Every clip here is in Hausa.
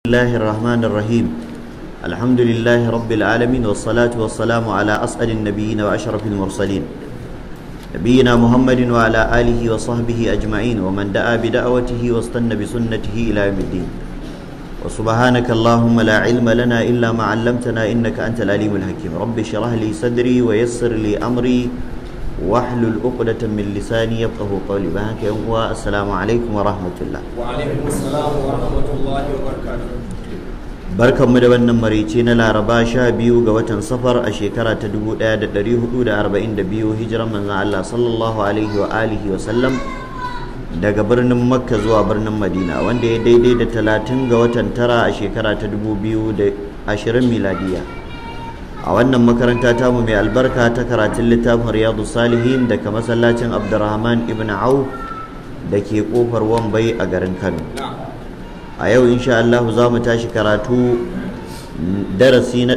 الله الرحمن الرحيم الحمد لله رب العالمين والصلاة والسلام على أسأل النبيين وأشرف المرسلين نبينا محمد وعلى آله وصحبه أجمعين ومن دعا بدعوته واستنى بسنته إلى يوم الدين وسبحانك اللهم لا علم لنا إلا ما علمتنا إنك أنت العليم الحكيم رب اشرح لي صدري ويسر لي أمري واحلل عقدة من لساني يفقه قولي بهاك السلام عليكم ورحمة الله وعليكم السلام ورحمة الله وبركاته barkanmu da wannan marice na laraba sha biyu ga watan safar a shekara ta 1442 hijiran manzan Allah sallallahu alaihi wa alihi wa sallam daga birnin makka zuwa birnin madina wanda ya daidai da talatin ga watan tara a shekara ta 2020 miladiya a wannan makaranta tamu mai albarka ta karatun littafin riyadu salihin daga masallacin abdurrahman ibn auf da ke kofar wambai a garin kano a yau insha Allah za mu tashi karatu darasi na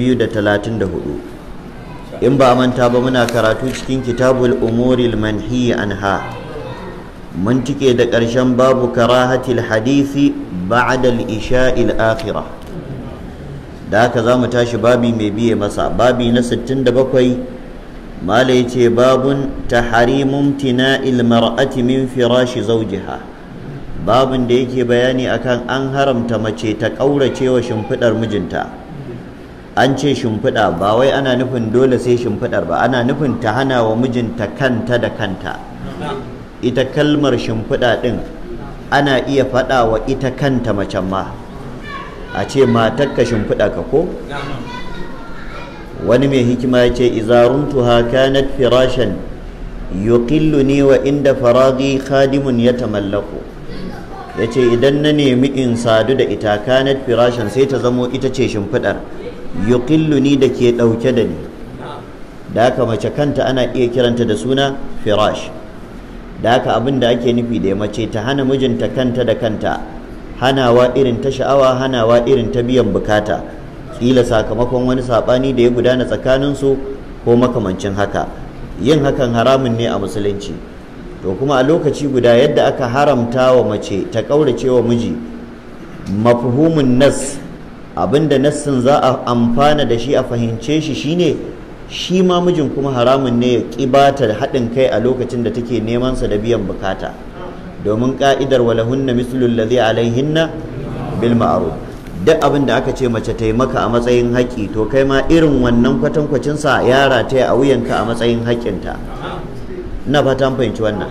234 in ba a manta ba muna karatu cikin kitabul umuril manhi anha mun tike da ƙarshen babu karahatil hadisi ba'da al-isha'il akhirah da haka za mu tashi babi mai biye masa babi na 67 mala yace babun tahrimum tina'il mar'ati min firashi zawjiha babin da yake bayani akan an haramta mace ta ƙaurace wa shimfiɗar mijinta an ce shimfiɗa ba wai ana nufin dole sai shimfiɗar ba ana nufin ta hana wa mijinta kanta da kanta ita kalmar shimfiɗa ɗin ana iya faɗa wa ita kanta macen ma a ce matakka shimfiɗa ka ko wani mai hikima ya ce izaruntuha kanat firashan yuqilluni wa inda faragi khadimun ya tamallaku ya ce idan na nemi in sadu da ita kanat firashan sai ta zamo ita ce shimfiɗar yuqilluni da ke ɗauke da ni da haka mace kanta ana iya kiranta da suna firash da haka abin da ake nufi da mace ta hana mijinta kanta da kanta hanawa irin ta sha'awa hanawa irin ta biyan bukata kila sakamakon wani saɓani da ya gudana tsakaninsu ko makamancin haka yin hakan haramun ne a musulunci to kuma a lokaci guda yadda aka haramta wa mace ta ƙaurace wa miji mafhumin nas abinda nassin za a amfana da shi a fahimce shi shine shi ma mijin kuma haramun ne ya ƙibata da haɗin kai a lokacin da take neman sa da biyan bukata domin ka'idar walahunna mislul ladhi alaihinna bil ma'ruf duk abin da aka ce mace ta yi maka a matsayin haƙƙi to kai ma irin wannan kwatankwacin sa ya rataya a wuyanka a matsayin haƙƙinta ina fata an fahimci wannan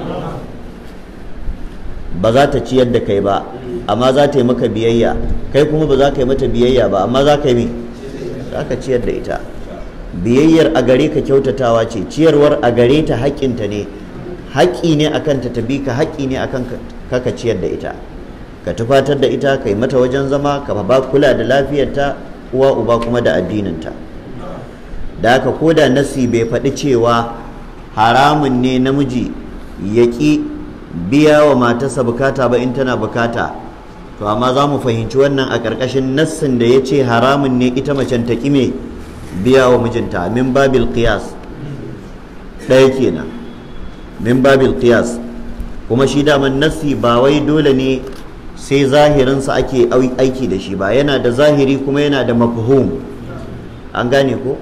ba za ta ciyar da kai ba amma za ta yi maka biyayya kai kuma ba za ka yi mata biyayya ba amma za ka yi za ka ciyar da ita biyayyar a gare ka kyautatawa ce ciyarwar a gare ta haƙƙinta ne haƙƙi ne akan ta tabi ka haƙƙi ne akan ka ka ciyar da ita ka tufatar da ita ka yi mata wajen zama ka ba kula da lafiyarta uwa uba kuma da addininta da haka ko da nasi bai faɗi cewa haramun ne namiji ya ƙi biya wa matarsa bukata ba in tana bukata to amma za mu fahimci wannan a ƙarƙashin nassin da ya ce haramun ne ita macen ta ƙime biya wa mijinta min babil qiyas ɗaya kenan min babil qiyas kuma shi daman nassi ba wai dole ne sai zahirinsa ake aiki da shi ba yana da zahiri kuma yana da mafhum an gane ko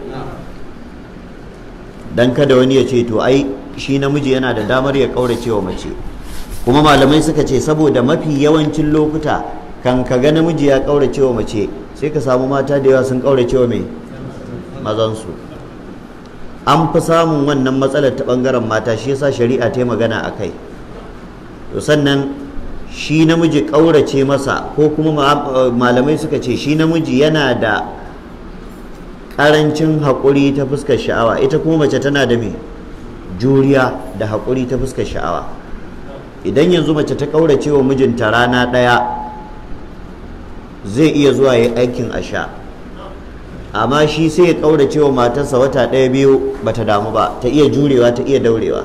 dan kada wani ya ce to ai shi namiji yana da damar ya kaurace wa mace kuma malamai suka ce saboda mafi yawancin lokuta kan ka ga namiji ya kaurace wa mace sai ka samu mata da yawa sun kaurace wa mai mazansu an fi samun wannan matsalar ta bangaren mata shi yasa shari'a ta yi magana a kai to sannan shi namiji ƙaurace masa ko kuma malamai suka ce shi namiji yana da ƙarancin haƙuri ta fuskar sha'awa ita kuma mace tana da mai juriya da haƙuri ta fuskar sha'awa idan yanzu mace ta ƙaurace wa mijinta rana ɗaya zai iya zuwa ya aikin asha amma shi sai ya ƙaurace wa matarsa wata ɗaya biyu bata damu ba ta iya jurewa ta iya daurewa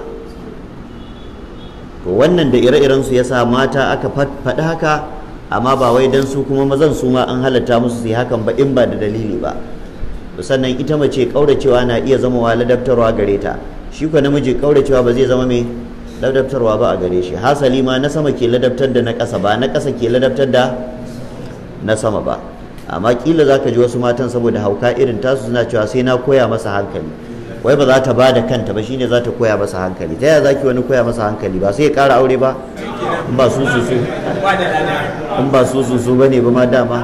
to wannan da ire-iren su yasa mata aka faɗi haka amma ba wai dan su kuma mazan su ma an halatta musu su yi hakan ba in ba da dalili ba sannan ita mace kauracewa na iya zama wa ladabtarwa gare ta shi ko namiji kauracewa ba zai zama mai ladabtarwa ba a gare shi hasali ma na sama ke ladabtar da na ƙasa ba na ƙasa ke ladabtar da na sama ba amma kila za ka ji wasu matan saboda hauka irin tasu suna cewa sai na koya masa hankali wai ba za ta ba da kanta ba shine za ta koya masa hankali ta yaya za ki wani koya masa hankali ba sai ya ƙara aure ba in ba su su su in ba su su su ba ne ba ma dama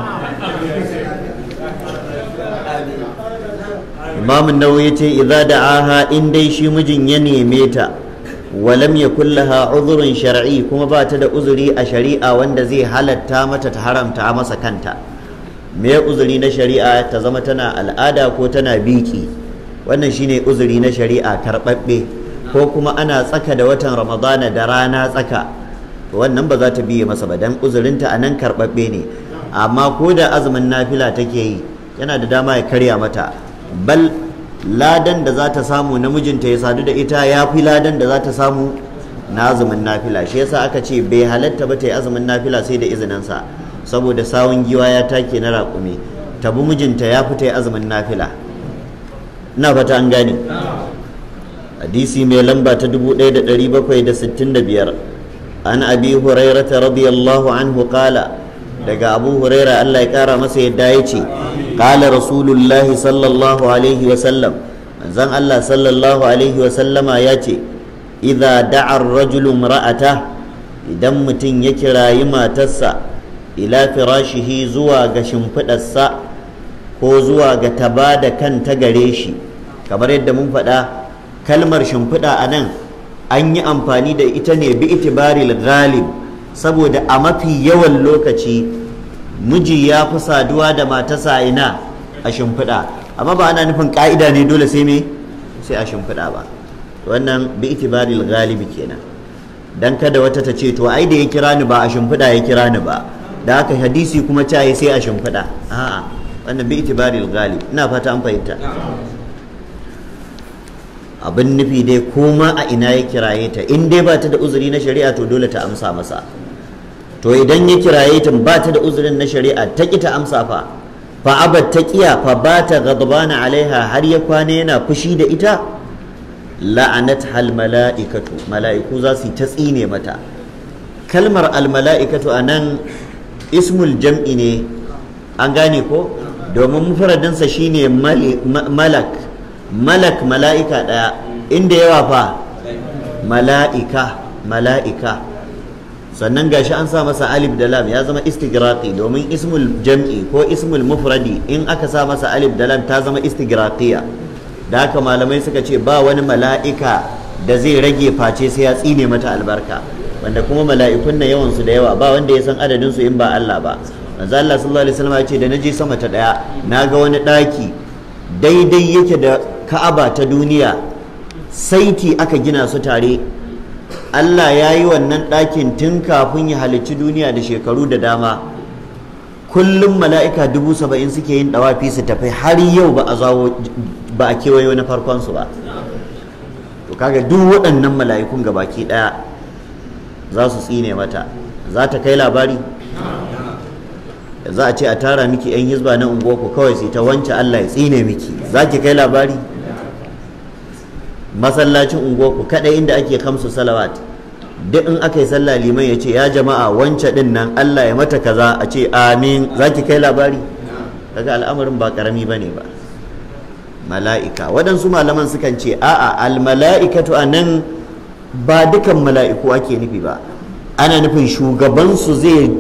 imamun nawawi ya ce idza da'aha in dai shi mijin ya neme ta walam yakul laha uzurun shar'i kuma ba ta da uzuri a shari'a wanda zai halatta mata ta haramta masa kanta me uzuri na shari'a ta zama tana al'ada ko tana biki wannan shine uzuri na shari'a karɓaɓɓe ko kuma ana tsaka da watan ramadana da rana tsaka wannan ba za ta biye masa ba dan uzurinta a nan karɓaɓɓe ne amma ko da azumin nafila take yi yana da dama ya karya mata bal ladan da za ta samu namijinta ya sadu da ita ya fi ladan da za ta samu na azumin nafila shi yasa aka ce bai halatta ba ta yi azumin nafila sai da izininsa saboda sawun giwa ya take na raƙumi tabi mijinta ya fi ta yi azumin nafila ina fata an gane hadisi mai lamba ta 1765 an abi hurairata radiyallahu anhu qala daga abu huraira Allah ya kara masa yadda ya ce qala rasulullahi sallallahu alaihi wa sallam manzon Allah sallallahu alaihi wa sallama ya ce idza da'a ar-rajulu imra'ata idan mutum ya kirayi matarsa ila firashihi zuwa ga shimfiɗarsa ko zuwa ga taba da kanta gare shi kamar yadda mun faɗa kalmar shimfiɗa a nan an yi amfani da ita ne bi itibaril ghalib saboda a mafi yawan lokaci miji ya fi saduwa da matasa ina a shimfiɗa amma ba ana nufin ƙa'ida ne dole sai me sai a shimfiɗa ba wannan bi itibaril galibi kenan dan kada wata ta ce to ai da ya kira ni ba a shimfiɗa ya kira ni ba da haka hadisi kuma ta yi sai a shimfiɗa a'a wannan bi itibaril galib ina fata an fahimta abin nufi dai koma a ina ya kiraye ta in dai ba ta da uzuri na shari'a to dole ta amsa masa to idan ya kiraye ta ba ta da uzurin na shari'a ta ki ta amsa fa fa abat ta kiya fa ba ta ghadbana alaiha har ya kwana yana fushi da ita la'anat hal mala'ikatu mala'iku za su ta tsine mata kalmar al mala'ikatu anan ismul jam'i ne an gane ko domin mufradinsa shine malak malak mala'ika ɗaya inda yawa fa mala'ika mala'ika sannan gashi an sa masa alif da lam ya zama istigraqi domin ismul jam'i ko ismul mufradi in aka sa masa alif da lam ta zama istigraqiya da haka malamai suka ce ba wani mala'ika da zai rage face sai ya tsine mata albarka wanda kuma mala'ikun na yawan su da yawa ba wanda ya san adadin su in ba Allah ba manzo Allah sallallahu alaihi wasallam ya ce da naje sama ta daya naga wani daki daidai yake da Ka'aba ta duniya saiti aka gina su tare Allah ya yi wannan ɗakin tun kafin ya halicci duniya da shekaru da dama kullum mala'ika dubu saba'in suke yin ɗawafi su tafi har yau ba a zawo ba a kewayo na farkonsu ba to kaga duk waɗannan mala'ikun gabaki ɗaya za su tsine mata za ta kai labari za a ce a tara miki 'yan hizba na unguwarku kawai sai ta wance Allah ya tsine miki za ki kai labari masallacin unguwarku kadai inda ake kamsu salawat duk in aka yi sallah liman ya ce ya jama'a wance din nan Allah ya mata kaza a ce amin za ki kai labari kaga al'amarin ba karami bane ba mala'ika waɗansu malaman sukan ce a'a al mala'ikatu a nan ba dukan mala'iku ake nufi ba ana nufin shugabansu zai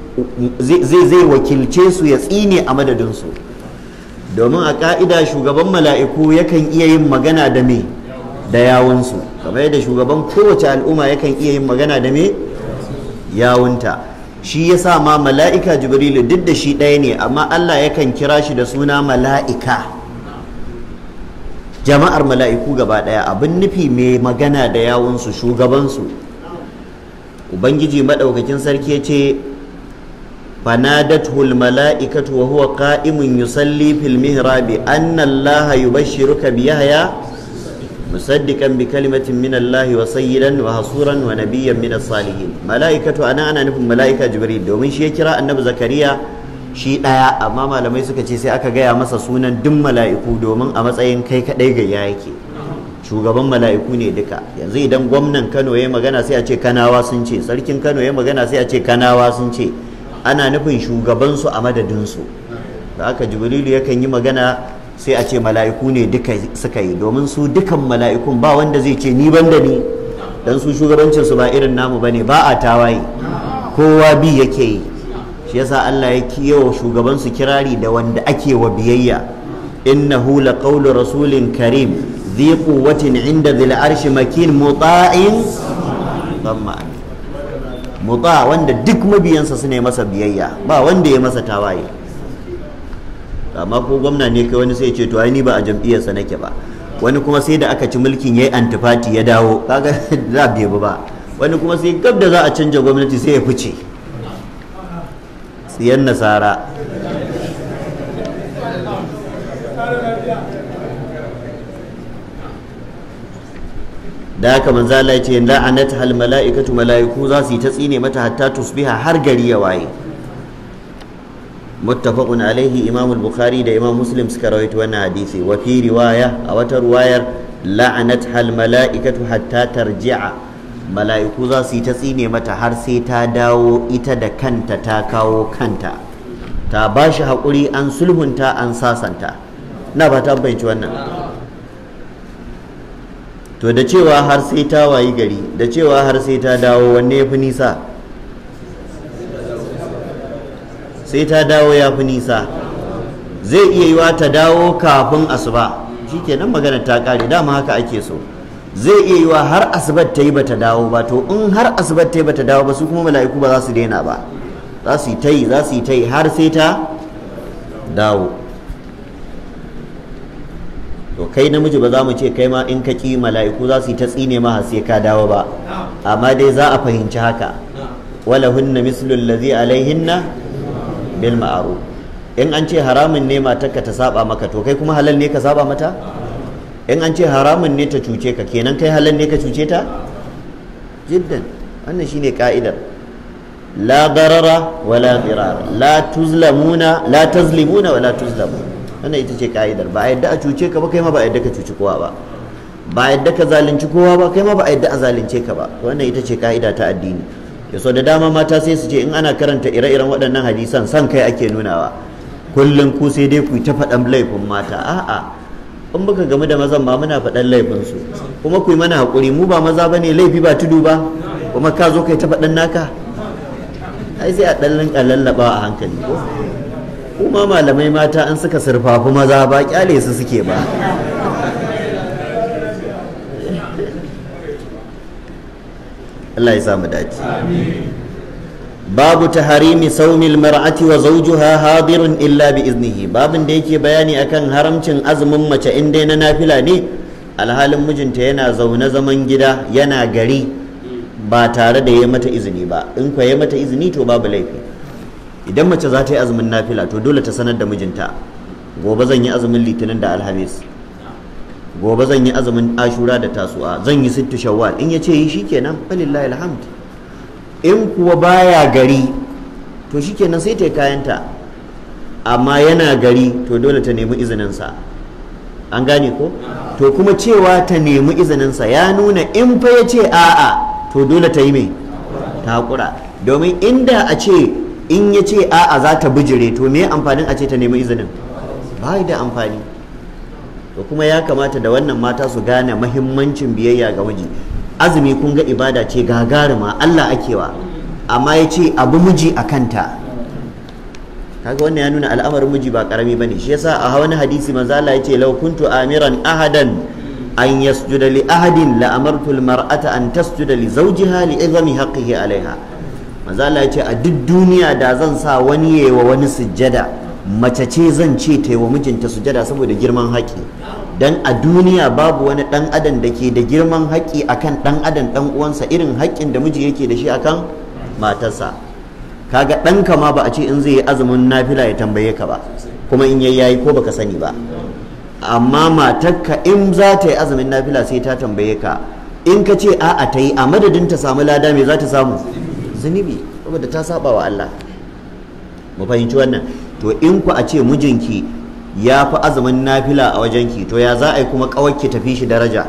zai wakilce su ya tsine a madadinsu domin a ka'ida shugaban mala'iku yakan iya yin magana da me da yawunsu kamar yadda shugaban kowace al'umma yakan iya yin magana da me yawunta shi ya sa ma mala'ika jibrilu duk da shi ɗaya ne amma allah yakan kira shi da suna mala'ika jama'ar mala'iku gaba ɗaya abin nufi mai magana da yawunsu shugabansu ubangiji maɗaukakin sarki ya ce فنادته الملائكة وهو قائم يصلي في المهراب أن الله يبشرك بيحيى مصدقا بكلمة من الله وسيدا وحصورا ونبيا من الصالحين ملائكة أنا أنا نفهم ملائكة جبريل دومين شي كرا النبي زكريا shi ɗaya amma malamai suka ce sai aka gaya masa sunan duk mala'iku domin a matsayin kai kaɗai gayya yake shugaban mala'iku ne duka yanzu idan gwamnan kano ya magana sai a ce kanawa sun ce sarkin kano ya magana sai a ce kanawa sun ce ana nufin shugabansu a madadinsu da aka jibrilu yakan yi magana sai a ce mala'iku ne duka suka yi domin su dukan mala'ikun ba wanda zai ce ni banda ni dan su shugabancinsu ba irin namu bane ba a tawaye kowa bi yake yi shi yasa Allah ya kiyawa shugabansu kirari da wanda ake wa biyayya innahu laqawlu rasulin karim dhi quwwatin inda dhil arshi makin muta'in thamma muta wanda duk mabiyansa su ne masa biyayya ba wanda ya masa tawaye amma ko gwamna ne kai wani sai ce to ai ni ba a jam'iyyarsa nake ba wani kuma sai da aka ci mulkin yayi antifati ya dawo kaga za bai ba wani kuma sai gab da za a canja gwamnati sai ya fice tsiyan nasara da haka manzo Allah ya ce la'anat hal mala'ikatu mala'iku za su yi ta tsine mata hatta tusbiha har gari ya waye muttafaqun alaihi imam al-bukhari da imam muslim suka rawaito wannan hadisi wa fi riwaya a wata riwayar la'anat hal mala'ikatu hatta tarji'a mala'iku za su yi ta tsine mata har sai ta dawo ita da kanta ta kawo kanta ta ba shi haƙuri an sulhunta an sasanta na ba ta bayanci wannan to da cewa har sai ta wayi gari da cewa har sai ta dawo wanne ya fi nisa sai ta dawo ya fi nisa zai iya yiwa ta dawo kafin asuba shikenan magana ta kare dama haka ake so zai iya yiwa har asubar ta yi bata dawo ba to in har asubar ta yi bata dawo ba su kuma mala'iku ba za su daina ba za su yi ta yi za su yi ta yi har sai ta dawo to kai namiji ba za mu ce kai ma in ka ƙi mala'iku za su yi ta tsine ma sai ka dawo ba amma dai za a fahimci haka wala hunna mislu allazi alaihinna bil ma'ruf in an ce haramun ne matarka ta saba maka to kai kuma halal ne ka saba mata in an ce haramun ne ta cuce ka kenan kai halal ne ka cuce ta jiddan wannan shine ka'idar la darara wala dirar la tuzlamuna la tazlimuna wala tuzlamuna wannan ita ce ka'idar ba a yadda a cuce ka ba kai ma ba a yadda ka cuci kowa ba ba a yadda ka zalunci kowa ba kai ma ba a yadda a zalunce ka ba wannan ita ce ka'ida ta addini ya so da dama mata sai su ce in ana karanta ire-iren waɗannan hadisan san kai ake nunawa kullum ku sai dai ku ta faɗan laifin mata a'a in muka gamu da mazan ba muna faɗan laifinsu kuma ku yi mana haƙuri mu ba maza ba ne laifi ba tudu ba kuma ka zo kai ta faɗan naka ai sai a ɗan linka lallaɓa a hankali ko kuma malamai mata an suka surfafi maza ba kyale su suke ba Allah ya samu dace babu taharimi saumil mar'ati wa zawjuha hadirun illa bi iznihi babin da yake bayani akan haramcin azumin mace in dai na nafila ne alhalin mijinta yana zaune zaman gida yana gari ba tare da ya mata izini ba in kwa ya mata izini to babu laifi idan mace za ta yi azumin nafila to dole ta sanar da mijinta gobe zan yi azumin litinin da alhamis gobe zan yi azumin ashura da tasu'a zan yi sittu shawwal in ya ce yi shikenan falillahi alhamd in kuwa baya gari to shikenan sai ta yi kayanta amma yana gari to dole ta nemi izininsa an gane ko to kuma cewa ta nemi izininsa ya nuna in fa ya ce a'a to dole ta yi mai ta haƙura domin inda a ce in ya ce a'a za ta bijire to me amfanin a ce ta nemi izinin ba da amfani to kuma ya kamata da wannan mata su gane mahimmancin biyayya ga miji azumi kun ga ibada ce gagarima Allah akewa amma ya ce abu miji a kanta kaga wannan ya nuna al'amarin miji ba karami bane shi yasa a wani hadisi manzo Allah ya ce law kuntu amiran ahadan an yasjuda li ahadin la amartu al mar'ata an tasjuda li zawjiha li izami haqqihi alaiha manzo Allah ya ce a duk duniya da zan sa wani yayi wa wani sujjada mace ce zan ce ta yi wa mijinta sujjada saboda girman haƙi dan a duniya babu wani dan adam da ke da girman haƙi akan dan adam dan uwansa irin haƙƙin da miji yake da shi akan matarsa kaga ɗanka ma ba a ce in zai yi azumin nafila ya tambaye ka ba kuma in yayi yayi ko baka sani ba amma matarka in za ta yi azumin nafila sai ta tambaye ka in ka ce a'a ta yi a madadin ta samu lada me za ta samu zunubi saboda ta saba wa Allah mu fahimci wannan to in ku a ce mijinki ya fi azumin nafila a wajenki to ya za a yi kuma kawakki tafi shi daraja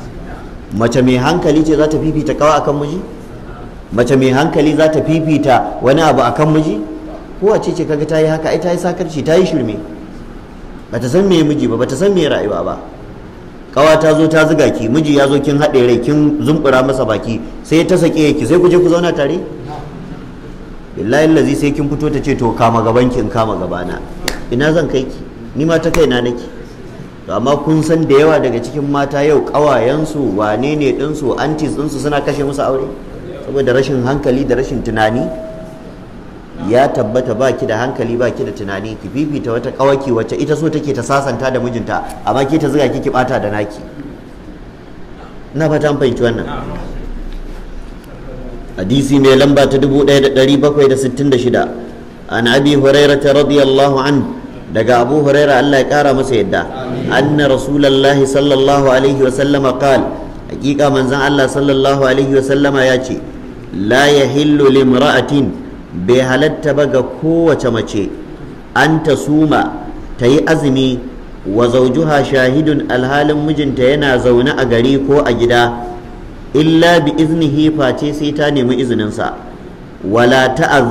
mace mai hankali ce za ta fifita kawa akan miji mace mai hankali za ta fifita wani abu akan miji kowace ce kaga ta yi haka ai ta yi sakarci ta yi shirme bata san me miji ba bata san me rayuwa ba kawa ta zo ta zuga ki miji ya zo kin haɗe rai kin zumbura masa baki sai ta sake ki sai ku je ku zauna tare billahi lazi sai kin fito ta ce to kama gaban ki in kama gabana ina zan kai ki ni ma ta kaina nake to amma kun san da yawa daga cikin mata yau kawayensu wane ne ɗinsu antis ɗinsu suna kashe musu aure saboda rashin hankali da rashin tunani ya tabbata ba ki da hankali ba ki da tunani ki fifita wata kawaki wacce ita so take ta sasanta da mijinta amma ke ta zuga ki ki bata da naki ina fata an fahimci wannan hadisi mai lamba ta 1766 an abi hurairah radiyallahu an daga abu hurairah Allah ya kara masa yadda anna rasulullahi sallallahu alaihi wa sallama qal hakika manzon Allah sallallahu alaihi wa sallama ya ce la yahillu limra'atin bai halatta ba ga kowace mace an ta suma ta yi azumi wa zaujuha shahidun alhalin mijinta yana zaune a gari ko a gida illa bi iznihi face sai ta nemi izininsa wala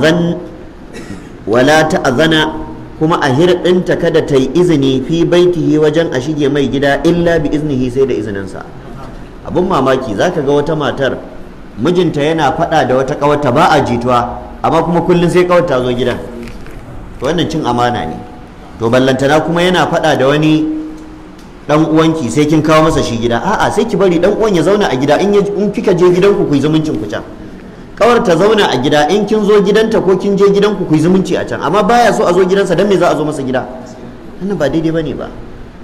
ta'azana kuma a hirɗinta kada ta yi izini fi baitihi wajen a shige mai gida illa bi iznihi sai da izininsa abun mamaki zaka ga wata matar mijinta yana faɗa da wata ƙawarta ba a jituwa amma kuma kullum sai kawai ta zo gidan to wannan cin amana ne to ballantana kuma yana faɗa da wani dan uwanki sai kin kawo masa shi gida a'a sai ki bari dan uwan ya zauna a gida in in kika je gidanku ku yi zumuncin ku can kawar ta zauna a gida in kin zo gidanta ko kin je gidanku ku yi zumunci a can amma baya so a zo gidansa dan me za a zo masa gida wannan ba daidai bane ba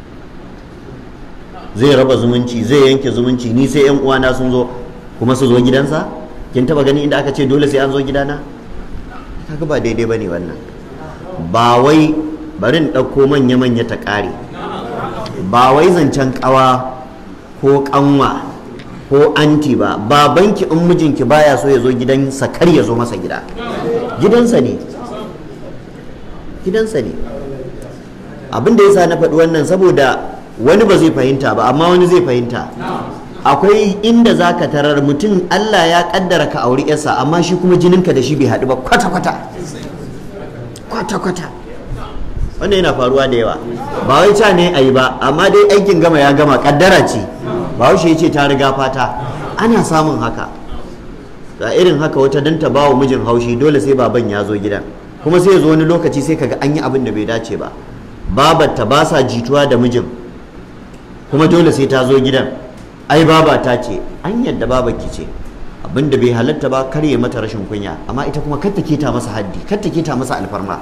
zai raba zumunci zai yanke zumunci ni sai yan uwana sun zo kuma su zo gidansa kin taba gani inda aka ce dole sai an zo gidana kaga ba daidai bane wannan ba wai barin ɗauko manya-manya ta ƙare ba wai zancen ƙawa ko ƙanwa ko anti ba babanki in mijinki baya so ya zo gidansa kar ya zo masa gida gidansa ne gidansa ne abin da yasa na faɗi wannan saboda wani ba zai fahimta ba amma wani zai fahimta akwai inda za ka tarar mutum Allah ya kaddara ka auri yarsa amma shi kuma jininka da shi bai haɗu ba kwata-kwata kwata-kwata wannan yana faruwa da yawa ba wai ca ne a yi ba amma dai aikin gama ya gama kaddara ce ba ya ce ta riga fata ana samun haka ga irin haka wata dan ta bawa mijin haushi dole sai baban ya zo gidan kuma sai ya zo wani lokaci sai kaga an yi abin da bai dace ba babarta ba sa jituwa da mijin kuma dole sai ta zo gidan ai baba ta ce an yadda baba ki ce abinda bai halatta ba karye mata rashin kunya amma ita kuma kar ta keta masa haddi kar ta keta masa alfarma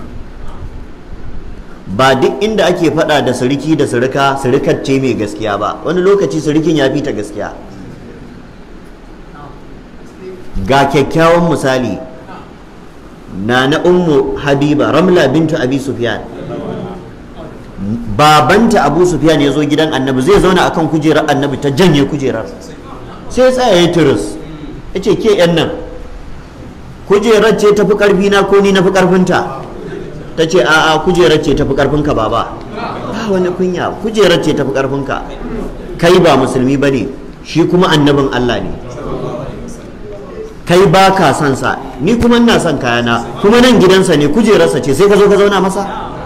ba duk inda ake faɗa da siriki da sirika sirikar ce mai gaskiya ba wani lokaci sirikin ya fi ta gaskiya ga kyakkyawan misali na na ummu habiba ramla bintu abi sufyan babanta abu sufyan ya zo gidan annabi zai zauna akan kujerar annabi ta janye kujerar sai ya tsaya ya turus ya ce ke yan nan kujerar ce tafi karfi na ko ni na fi karfinta ta ce a'a kujerar ce tafi karfinka baba ba wani kunya kujerar ce tafi karfinka kai ba musulmi ba ne shi kuma annabin allah ne kai ba ka son sa ni kuma ina son kayana kuma nan gidansa ne kujerarsa ce sai ka zo ka zauna masa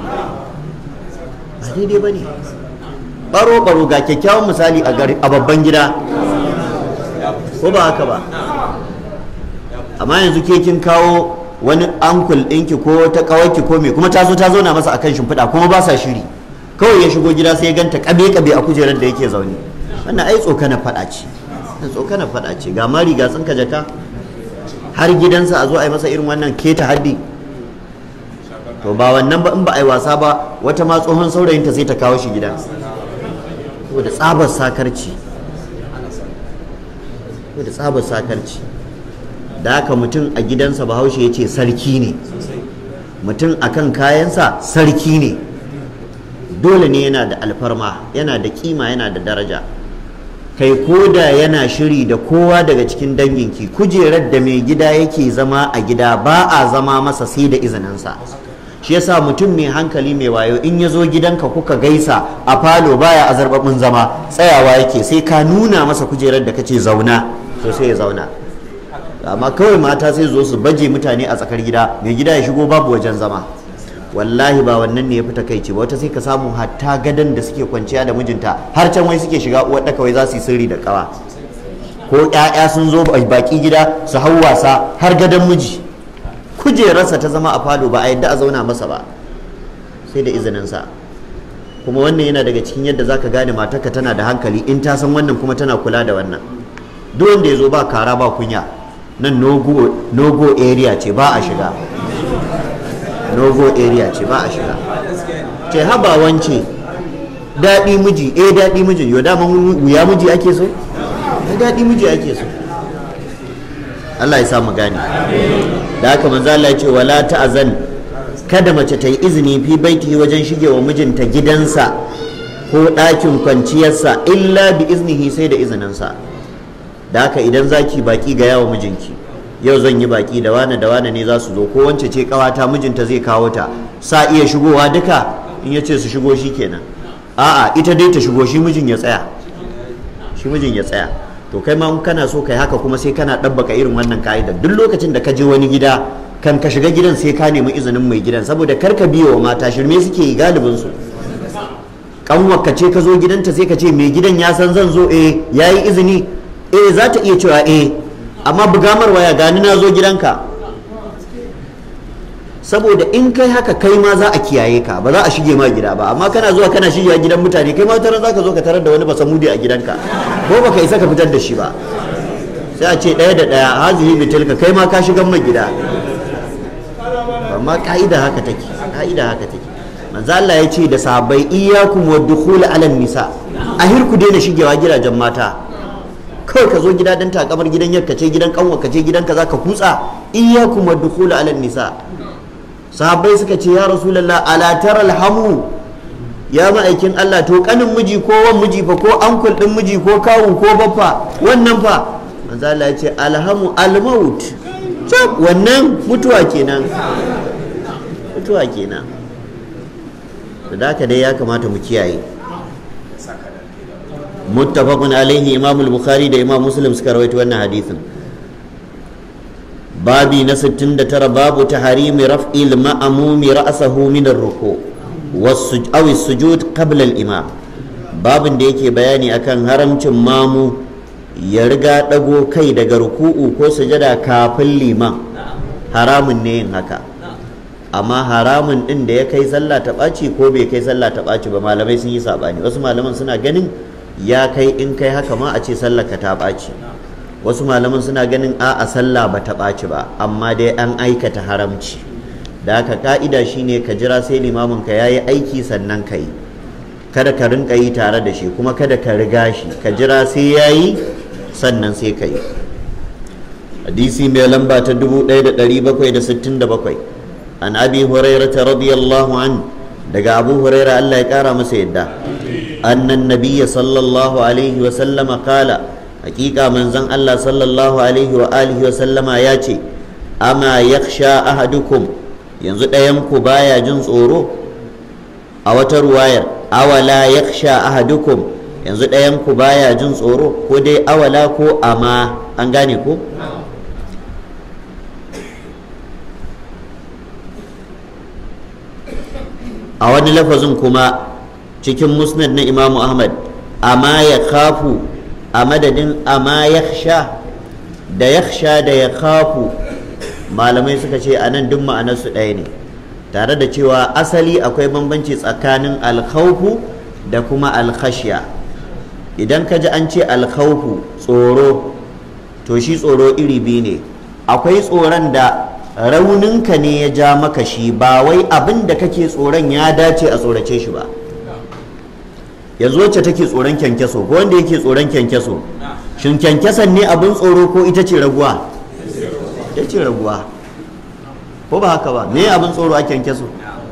ba daidai ba ne baro baro ga kyakkyawan misali a babban gida ko ba haka ba amma yanzu ke kin kawo wani ankul ɗinki ko ta ƙawarki ko me kuma ta zo ta zauna masa akan shimfiɗa kuma ba sa shiri kawai ya shigo gida sai ya ganta kabe kabe a kujerar da yake zaune wannan ai tsokana faɗa ce tsokana faɗa ce ga mari ga tsinka jaka har gidansa a zo a yi masa irin wannan keta haddi to ba wannan ba in ba a yi wasa ba wata ma tsohon saurayinta sai ta kawo shi gidan saboda tsabar sakarci saboda tsabar sakarci da haka mutum a gidansa bahaushe ya ce sarki ne mutum a kan kayansa sarki ne dole ne yana da alfarma yana da kima yana da daraja kai ko da yana shiri da kowa daga cikin danginki kujerar da mai gida yake zama a gida ba a zama masa sai da izininsa shi yasa mutum mai hankali mai wayo in ya zo gidanka kuka gaisa a falo baya a zarbabin zama tsayawa yake sai ka nuna masa kujerar da kace zauna to sai ya zauna amma kawai mata sai zo su baje mutane a tsakar gida mai gida ya shigo babu wajen zama wallahi ba wannan ne ya fi takaici ba wata sai ka samu hatta gadon da suke kwanciya da mijinta har can wai suke shiga uwar ɗaka wai za su yi sirri da ƙawa ko ƴaƴa sun zo baki gida su hau wasa har gadon miji kujerarsa ta zama a falo ba a yadda a zauna masa ba sai da izininsa kuma wannan yana daga cikin yadda zaka gane matarka tana da hankali in ta san wannan kuma tana kula da wannan duk wanda ya zo ba kara ba kunya nan nogo area ce ba a shiga nogo area ce ba a shiga ce haba wance daɗi miji eh daɗi miji yau dama wuya miji ake so eh daɗi miji ake so Allah ya samu gane da haka manzo Allah ya ce wala ta'zan kada mace ta yi izini fi baiti wajen shige wa mijinta gidansa ko ɗakin kwanciyarsa illa bi iznihi sai da izininsa da haka idan zaki baki ga yawa mijinki yau zan yi baki da wane da wane ne za su zo ko wance ce kawata mijinta zai kawo ta sa iya shigowa duka in ya ce su shigo shi kenan a'a ita dai ta shigo shi mijin ya tsaya shi mijin ya tsaya to kai ma kana so kai haka kuma sai kana ɗabbaka irin wannan ka'idar duk lokacin da ka je wani gida kan ka shiga gidan sai ka nemi izinin mai gidan saboda kar ka biyo wa mata shirme suke yi galibin su kanwarka ce ka zo gidanta sai ka ce mai gidan ya san zan zo eh yayi izini eh za ta iya cewa eh amma bugamar waya gani na zo gidanka saboda in kai haka kai ma za a kiyaye ka ba za a shige ma gida ba amma kana zuwa kana shigewa gidan mutane kai ma tare za ka zo ka tarar da wani basamudi a gidanka ko baka isa ka fitar da shi ba sai a ce ɗaya da ɗaya hazihi bitilka kai ma ka shigan mai gida amma ka'ida haka take ka'ida haka take manzo Allah ya ce da sahabbai iyyakum wa dukhul ala nisa ahir ku daina shigewa gidajen mata kawai ka zo gida dan takamar gidan yarka ce gidan kanwa ka ce gidan ka zaka kutsa iyyakum wa dukhul ala nisa sahabbai suka ce ya rasulullah ala taral hamu ya ma'aikin Allah to kanin miji ko wan miji fa ko ankul din miji ko kawu ko baffa wannan fa manzo Allah ya ce alhamu almaut wannan mutuwa kenan mutuwa kenan da haka dai ya kamata mu kiyaye muttafaqun alaihi imam al-bukhari da imam muslim suka rawaito wannan hadisin babi na 69 babu taharimi raf'il ma'mumi ra'sahu min ar-ruku aw as-sujud qabla al-imam babin da yake bayani akan haramcin mamu ya riga dago kai daga ruku'u ko sujada kafin liman haramun ne yin haka amma haramun din da ya kai sallah ta ɓaci ko bai kai sallah ta ɓaci ba malamai sun yi saɓani wasu malaman suna ganin ya kai in kai haka ma a ce sallah ka ta ɓaci wasu malaman suna ganin a a sallah ba ta ɓaci ba amma dai an aikata haramci da haka ka'ida shine ka jira sai limamin ka yayi aiki sannan ka yi kada ka rinka yi tare da shi kuma kada ka riga shi ka jira sai yayi sannan sai ka yi hadisi mai lamba ta 1767 an abi hurairata radiyallahu an daga abu huraira Allah ya kara masa yadda annan nabiyya sallallahu alaihi wa sallama kala hakika manzon Allah sallallahu alaihi wa alihi wa sallama ya ce ama yakhsha ahadukum yanzu ɗayan ku baya jin tsoro a wata ruwayar awala yakhsha ahadukum yanzu ɗayan ku baya jin tsoro ko dai awala ko ama an gane ko a wani lafazin kuma cikin musnad na imamu ahmad amma ya kafu a madadin amma ya sha da ya sha da ya kafu malamai suka ce a nan duk ma'anarsu ɗaya ne tare da cewa asali akwai bambanci tsakanin alkhaufu da kuma alkhashiya idan ka ji an ce alkhaufu tsoro to shi tsoro iri biyu ne akwai tsoron da rauninka ne ya ja maka shi ba wai abin da kake tsoron ya dace a tsorace shi ba yanzu wacce take tsoron kyankyaso ko wanda yake tsoron kyankyaso shin kyankyasan ne abin tsoro ko ita ce raguwa ita ce raguwa ko ba haka ba me abin tsoro a kyankyaso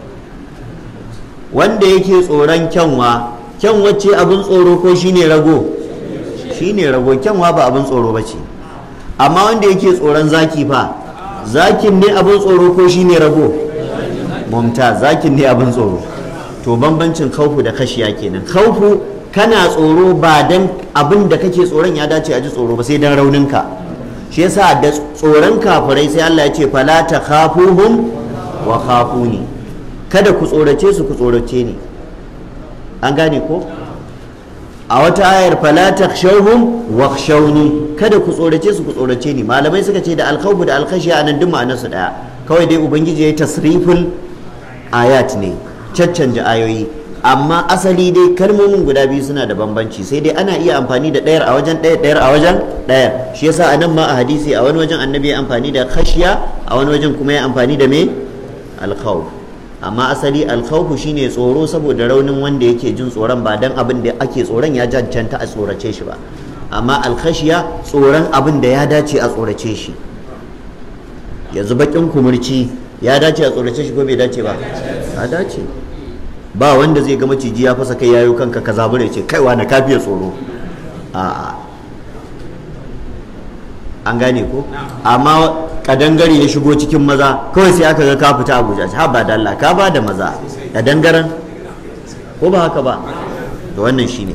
wanda yake tsoron kyanwa kyanwa ce abin tsoro ko shine rago shine rago kyanwa ba abin tsoro ba ce amma wanda yake tsoron zaki fa zakin ne abin tsoro ko shi ne rago mumta zakin ne abin tsoro to bambancin khaufu da kashiya kenan khaufu kana tsoro ba dan abin da kake tsoron ya dace a ji tsoro ba sai dan rauninka shi yasa da tsoron kafirai sai Allah ya ce fala takhafuhum wa khafuni kada ku tsorace su ku tsorace ni an gane ko a wata ayar fala takhshawhum wakhshawni kada ku tsorace su ku tsorace ni malamai suka ce da alkhawfu da alkhashiya anan duk ma'anar su daya kawai dai ubangiji yayi tasriful ayat ne caccanja ayoyi amma asali dai kalmomin guda biyu suna da bambanci sai dai ana iya amfani da ɗayar a wajen ɗaya ɗayar a wajen ɗaya shi yasa a nan ma a hadisi a wani wajen annabi ya amfani da khashiya a wani wajen kuma ya amfani da me alkhawf amma asali alkhawfu shine tsoro saboda raunin wanda yake jin tsoron ba dan abin da ake tsoron ya cancanta a tsorace shi ba amma alkhashiya tsoron abin da ya dace a tsorace shi yanzu bakin kumurci ya dace a tsorace shi ko bai dace ba ya dace ba wanda zai ga maciji ya fasa kai yayo kanka ka zabure ce kaiwa na kafiya tsoro a'a an gane ko amma kadangare ya shigo cikin maza kawai sai aka ga ka fita abuja ha ba da Allah ka ba da maza kadangaren ko ba haka ba to wannan shine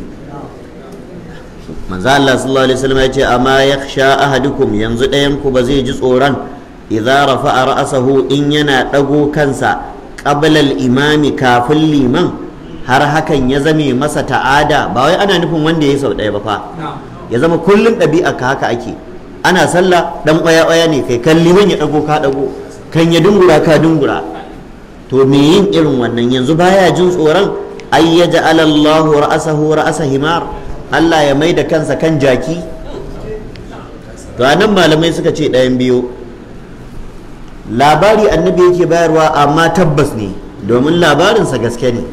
manzo Allah sallallahu alaihi wasallam ya ce amma yakhsha ahadukum yanzu ɗayan ku ba zai ji tsoron idza rafa'a ra'sahu in yana dago kansa qabla al-imami kafin liman har hakan ya zame masa ta'ada ba wai ana nufin wanda ya sau ɗaya ba fa ya zama kullum ɗabi'a ka haka ake ana sallah dan ƙwaya ƙwaya ne kai kan liman ya dago ka dago kan ya dungura ka dungura to me yin irin wannan yanzu baya jin tsoron ay yaj'ala Allahu ra'sahu ra'sa himar Allah ya mai da kansa kan jaki to anan malamai suka ce ɗayan biyu labari annabi yake bayarwa amma tabbas ne domin labarinsa gaske ne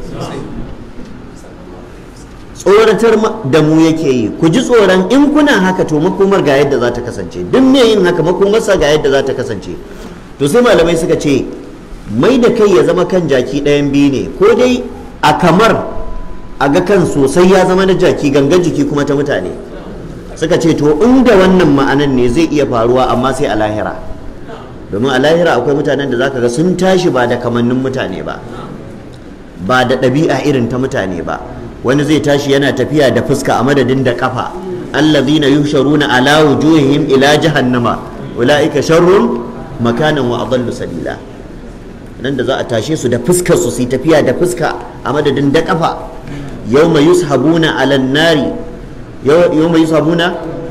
tsoratar da mu yake yi ku ji tsoron in kuna haka to makomar ga yadda za ta kasance duk me yin haka makomarsa ga yadda za ta kasance to sai malamai suka ce mai da kai ya zama kan jaki ɗayan biyu ne ko dai a kamar a ga kan sosai ya zama na jaki gangan jiki kuma ta mutane suka ce to inda wannan ma'anan ne zai iya faruwa amma sai a lahira domin a lahira akwai mutanen da zaka ga sun tashi ba da kamannin mutane ba ba da ɗabi'a irin ta mutane ba wani zai tashi yana tafiya da fuska a madadin da kafa allazina yusharuna ala wujuhihim ila jahannama ulaika sharrun makanan wa adallu sabila nan da za a tashe su da fuskar su su tafiya da fuska a madadin da kafa yawma yushabuna ala nari yawma yushabuna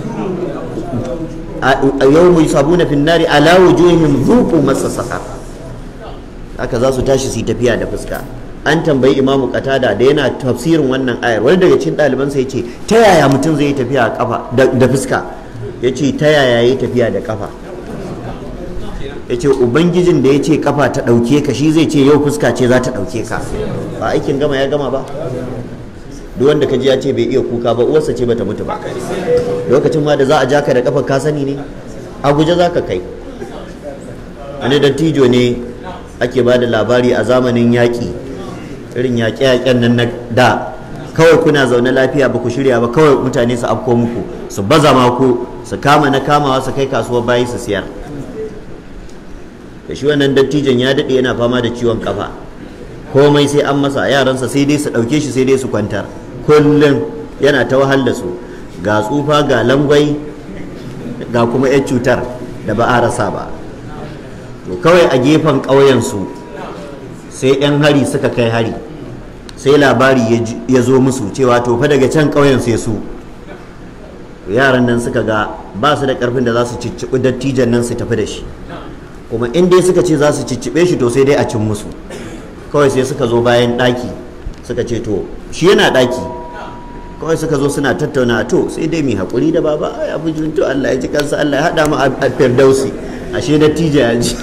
yawma yusabuna fi nari ala wujuhihim dhuqu massa saqar haka za su tashi su tafiya da fuska an tambayi imamu qatada da yana tafsirin wannan ayar wani daga cikin ɗaliban sai ce ta yaya mutum zai yi tafiya kafa da fuska yace ta yaya yi tafiya da kafa yace ubangijin da ya ce kafa ta ɗauke ka shi zai ce yau fuska ce za ta ɗauke ka ba aikin gama ya gama ba duk wanda ka ji ya ce bai iya kuka ba uwarsa ce bata mutu ba lokacin ma da za a ja ka da kafa ka sani ne a guje za ka kai wani dattijo ne ake ba da labari a zamanin yaƙi irin yaƙe-yaƙen nan na da kawai kuna zaune lafiya ba ku shirya ba kawai mutane su afko muku su baza maku su kama na kamawa su kai kasuwar bayi su siyar da shi wannan dattijon ya daɗe yana fama da ciwon kafa komai sai an masa yaransa sai dai su ɗauke shi sai dai su kwantar kullum yana ta wahal da su ga tsufa ga langwai ga kuma 'yan cutar da ba a rasa ba to kawai a gefen ƙauyensu sai 'yan hari suka kai hari sai labari ya zo musu cewa to fa daga can ƙauyen sai su yaran nan suka ga ba su da ƙarfin da za su cicciɓi dattijan nan su tafi da shi kuma in dai suka ce za su cicciɓe shi to sai dai a cin musu kawai sai suka zo bayan ɗaki suka ce to shi yana ɗaki kawai suka zo suna tattauna to sai dai mai haƙuri da baba ya fi to Allah ya ji kansa Allah ya haɗa mu a firdausi ashe dattijo ya ji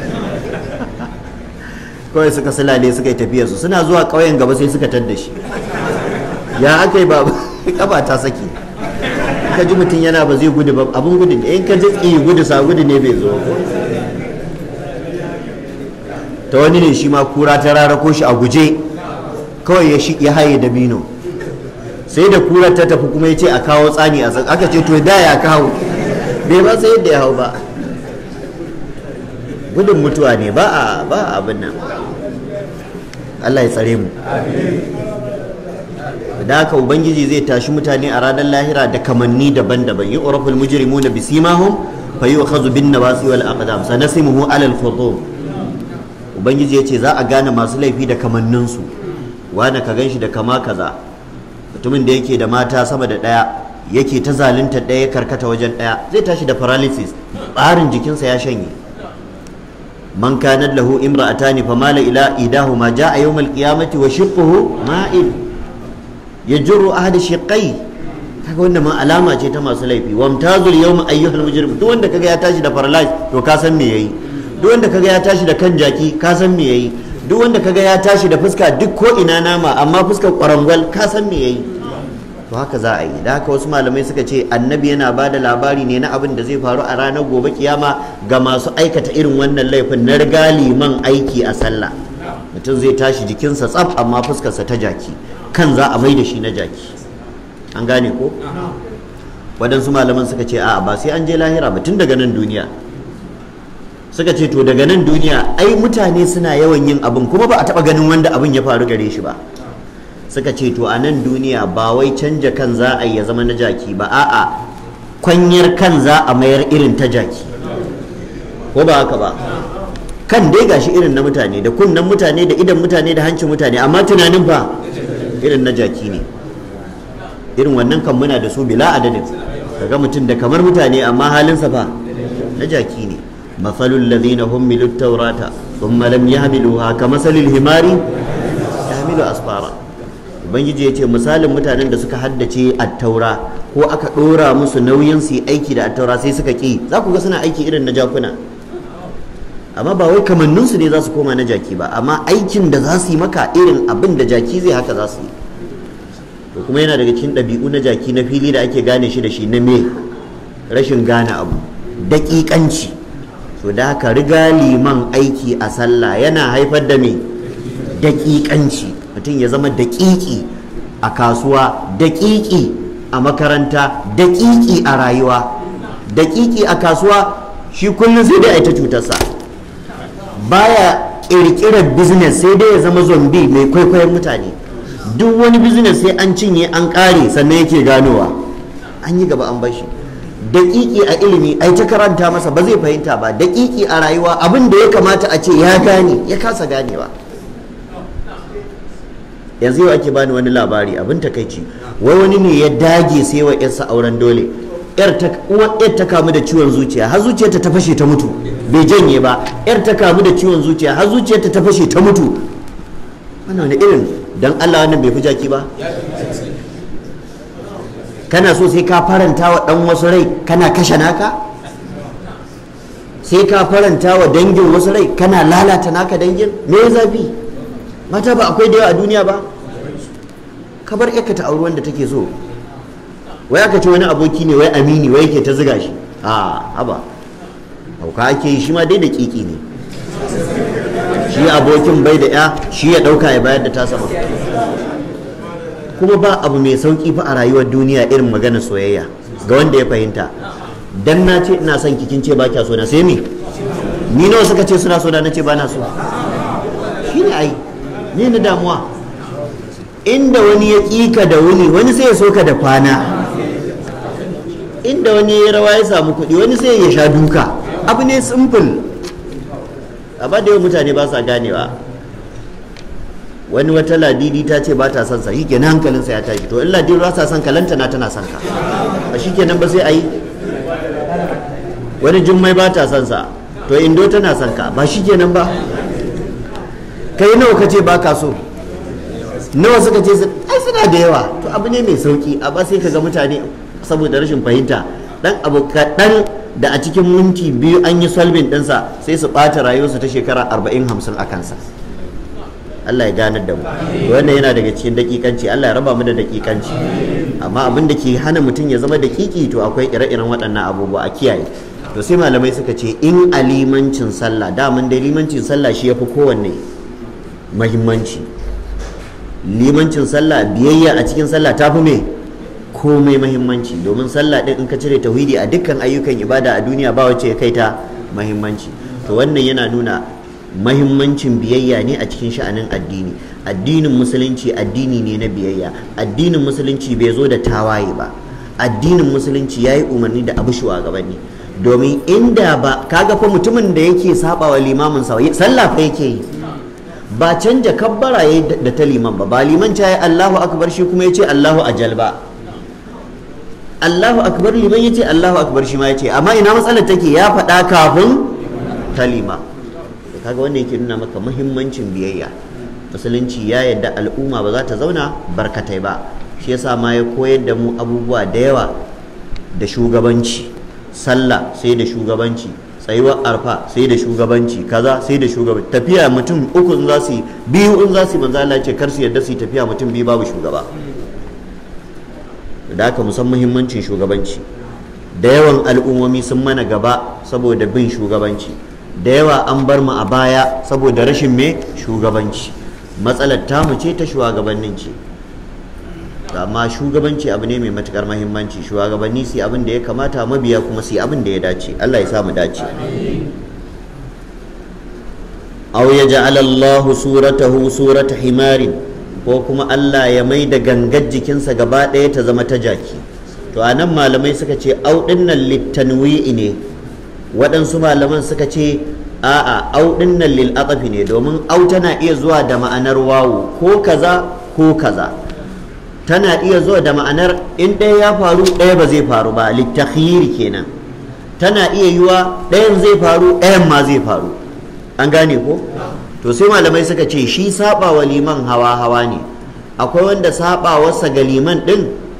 kawai suka sulale suka yi tafiyarsu suna zuwa ƙauyen gaba sai suka tadda shi ya aka yi baba kafa ta saki ka ji mutum yana ba zai gudu ba abin gudu ne in ka ji tsi gudu sa gudu ne bai zo ta wani ne shi ma kura ta rarako shi a guje kawai ya haye da bino sai da kurar ta tafi kuma ya ce a kawo tsani a aka ce to da ya kawo bai ba sai yadda ya hau ba gudun mutuwa ne ba a ba abin nan Allah ya tsare mu da haka ubangiji zai tashi mutane a ranar lahira da kamanni daban-daban yi uraful mujrimuna bisimahum fa yu'khadhu bin nawasi wal aqdam sanasimuhu ala al khutum ubangiji yace za a gane masu laifi da kamanninsu wani ka ganshi da kama kaza mutumin da yake da mata sama da ɗaya yake ta zalunta ɗaya karkata wajen ɗaya zai tashi da paralysis ɓarin jikinsa ya shanye man kanat lahu imra'atani famala ila idahuma ja'a yawmal qiyamati wa shiqquhu ma'il yajru ahad shiqqai kaga wannan ma alama ce ta masu laifi wamtazul yawma ayyuhal mujrim duk wanda kaga ya tashi da paralysis to ka san me yayi duk wanda kaga ya tashi da kan jaki ka san me yayi duk wanda kaga ya tashi da fuska duk ko ina nama amma fuskar kwarangwal ka san me yayi to haka za a yi da haka wasu malamai suka ce annabi yana ba da labari ne na abin da zai faru a ranar gobe kiyama ga masu aikata irin wannan laifin na riga liman aiki a sallah mutum zai tashi jikinsa tsaf amma fuskarsa ta jaki kan za a mai da shi na jaki an gane ko waɗansu malaman suka ce a'a ba sai an je lahira ba tun daga nan duniya suka ce to daga nan duniya ai mutane suna yawan yin abin kuma ba a taɓa ganin wanda abin ya faru gare shi ba suka ce to a nan duniya ba wai canja kan za a yi ya zama na jaki ba a'a kwanyar kan za a mayar irin ta jaki ko ba haka ba kan dai gashi irin na mutane da kunnen mutane da idan mutane da hancin mutane amma tunanin fa irin na jaki ne irin wannan kan muna da su bila adadin kaga mutum da kamar mutane amma halinsa fa na jaki ne مثل الذين حملوا التوراة ثم لم يحملوها كمثل الحمار يحمل أسفارا ubangiji ya ce misalin mutanen da suka haddace attaura ko aka ɗora musu nauyin su aiki da attaura sai suka ƙi za ku ga suna aiki irin na jakuna amma ba wai kamanninsu ne za su koma na jaki ba amma aikin da za su yi maka irin abin da jaki zai haka za su yi to kuma yana daga cikin ɗabi'u na jaki na fili da ake gane shi da shi na me rashin gane abu daƙiƙanci to da haka riga liman aiki a sallah yana haifar da me daƙiƙanci mutum ya zama daƙiƙi a kasuwa daƙiƙi a makaranta daƙiƙi a rayuwa daƙiƙi a kasuwa shi kullum sai dai a ta cutarsa baya ƙirƙirar business sai dai ya zama zombi mai kwaikwayon mutane duk wani business sai an cinye an ƙare sannan yake ganowa an yi gaba an bashi daƙiƙi a ilimi ai ta karanta masa ba zai fahimta ba daƙiƙi a rayuwa abin da ya kamata a ce ya gane ya kasa ganewa yanzu yau ake bani wani labari abin takaici wai wani ne ya dage sai wa yarsa auren dole yar ta uwar yar ta kamu da ciwon zuciya har zuciyarta ta fashe ta mutu bai janye ba yar ta kamu da ciwon zuciya har zuciyarta ta fashe ta mutu wannan wani irin dan Allah wannan bai fi jaki ba kana so sai ka faranta wa dan wasu rai kana kashe naka sai ka faranta wa dangin wasu rai kana lalata naka dangin me ya zafi mata ba akwai da yawa a duniya ba ka bar ka ta auri wanda take so wai aka ce wani aboki ne wai amini wai yake ta ziga shi a haba hauka ake yi shi ma dai da kiki ne shi abokin bai da ya shi ya dauka ya bayar da ta sama kuma ba abu mai sauki fa a rayuwar duniya irin maganar soyayya ga wanda ya fahimta dan na ce ina son kikin ce ba kya so na sai me ni nawa suka ce suna so na ce ba na so shi ne ai ne na damuwa inda wani ya ƙika da wuni wani sai ya soka da kwana inda wani ya rawa ya samu kuɗi wani sai ya sha duka abu ne simple amma da yawan mutane ba sa ganewa wani wata ladidi ta ce ba ta son sa shikenan hankalinsa ya tashi to in ladidi ba sa son ka lantana tana son ka a shikenan ba sai a yi wani jummai ba ta son sa to indo tana son ka ba shikenan ba kai nawa ka ce ba ka so nawa suka ce ai suna da yawa to abu ne mai sauki a ba sai ka ga mutane saboda rashin fahimta dan abu kaɗan da a cikin minti biyu an yi solving ɗinsa sai su ɓata rayuwarsu ta shekara arba'in hamsin a kansa Allah ya ganar da mu wannan yana daga cikin dakikanci Allah ya raba mu da dakikanci amma abin da ke hana mutum ya zama dakiki to akwai ire-iren waɗannan abubuwa a kiyaye to sai malamai suka ce in a limancin sallah daman dai limancin sallah shi yafi kowanne mahimmanci limancin sallah biyayya a cikin sallah ta fi me komai mahimmanci domin sallah din in ka cire tauhidi a dukkan ayyukan ibada a duniya ba wacce ya kai ta mahimmanci to wannan yana nuna mahimmancin biyayya ne a cikin sha'anin addini addinin musulunci addini ne na biyayya addinin musulunci bai zo da tawaye ba addinin musulunci ya yi umarni da abu shugabanni domin inda ba kaga fa mutumin da yake saba wa limamin sa sallah fa yake yi ba canja kabbara yayi da ta liman ba ba liman ta yi Allahu akbar shi kuma yace Allahu ajal ba Allahu akbar liman yace Allahu akbar shi ma yace amma ina matsalar take ya faɗa kafin ta lima kaga wannan yake nuna maka muhimmancin biyayya musulunci ya yadda al'umma ba za ta zauna barkatai ba shi yasa ma ya koyar da mu abubuwa da yawa da shugabanci sallah sai da shugabanci tsayuwar arfa sai da shugabanci kaza sai da shugabanci tafiya mutum uku in za su yi biyu in za su yi manzo Allah ce kar su yadda su yi tafiya mutum biyu babu shugaba da haka musan muhimmancin shugabanci da yawan al'ummomi sun mana gaba saboda bin shugabanci da yawa an bar mu a baya saboda rashin me shugabanci matsalar tamu ce ta shugabannin ce amma shugabanci abu ne mai matukar mahimmanci shugabanni su abin da ya kamata mabiya kuma su abin da ya dace Allah ya samu dace aw yaj'al Allahu suratahu surata himarin ko kuma Allah ya mai da gangar jikinsa gaba ɗaya ta zama ta jaki to anan malamai suka ce au dinnan littanwi'i ne waɗansu malaman suka ce a'a au dinnan lil atafi ne domin au tana iya zuwa da ma'anar wawu ko kaza ko kaza tana iya zuwa da ma'anar in ɗaya ya faru ɗaya ba zai faru ba littakhiri kenan tana iya yiwa ɗayan zai faru ɗayan ma zai faru an gane ko to sai malamai suka ce shi saba wa liman hawa hawa ne akwai wanda saba wasa ga liman ɗin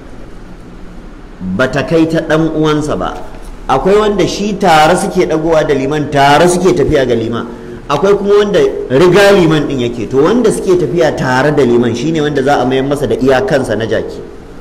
bata kai ta ɗan uwansa ba akwai wanda shi tare suke ɗagowa da liman tare suke tafiya ga liman akwai kuma wanda riga liman din yake to wanda suke tafiya tare da liman shine wanda za a mayar masa da iyakansa na jaki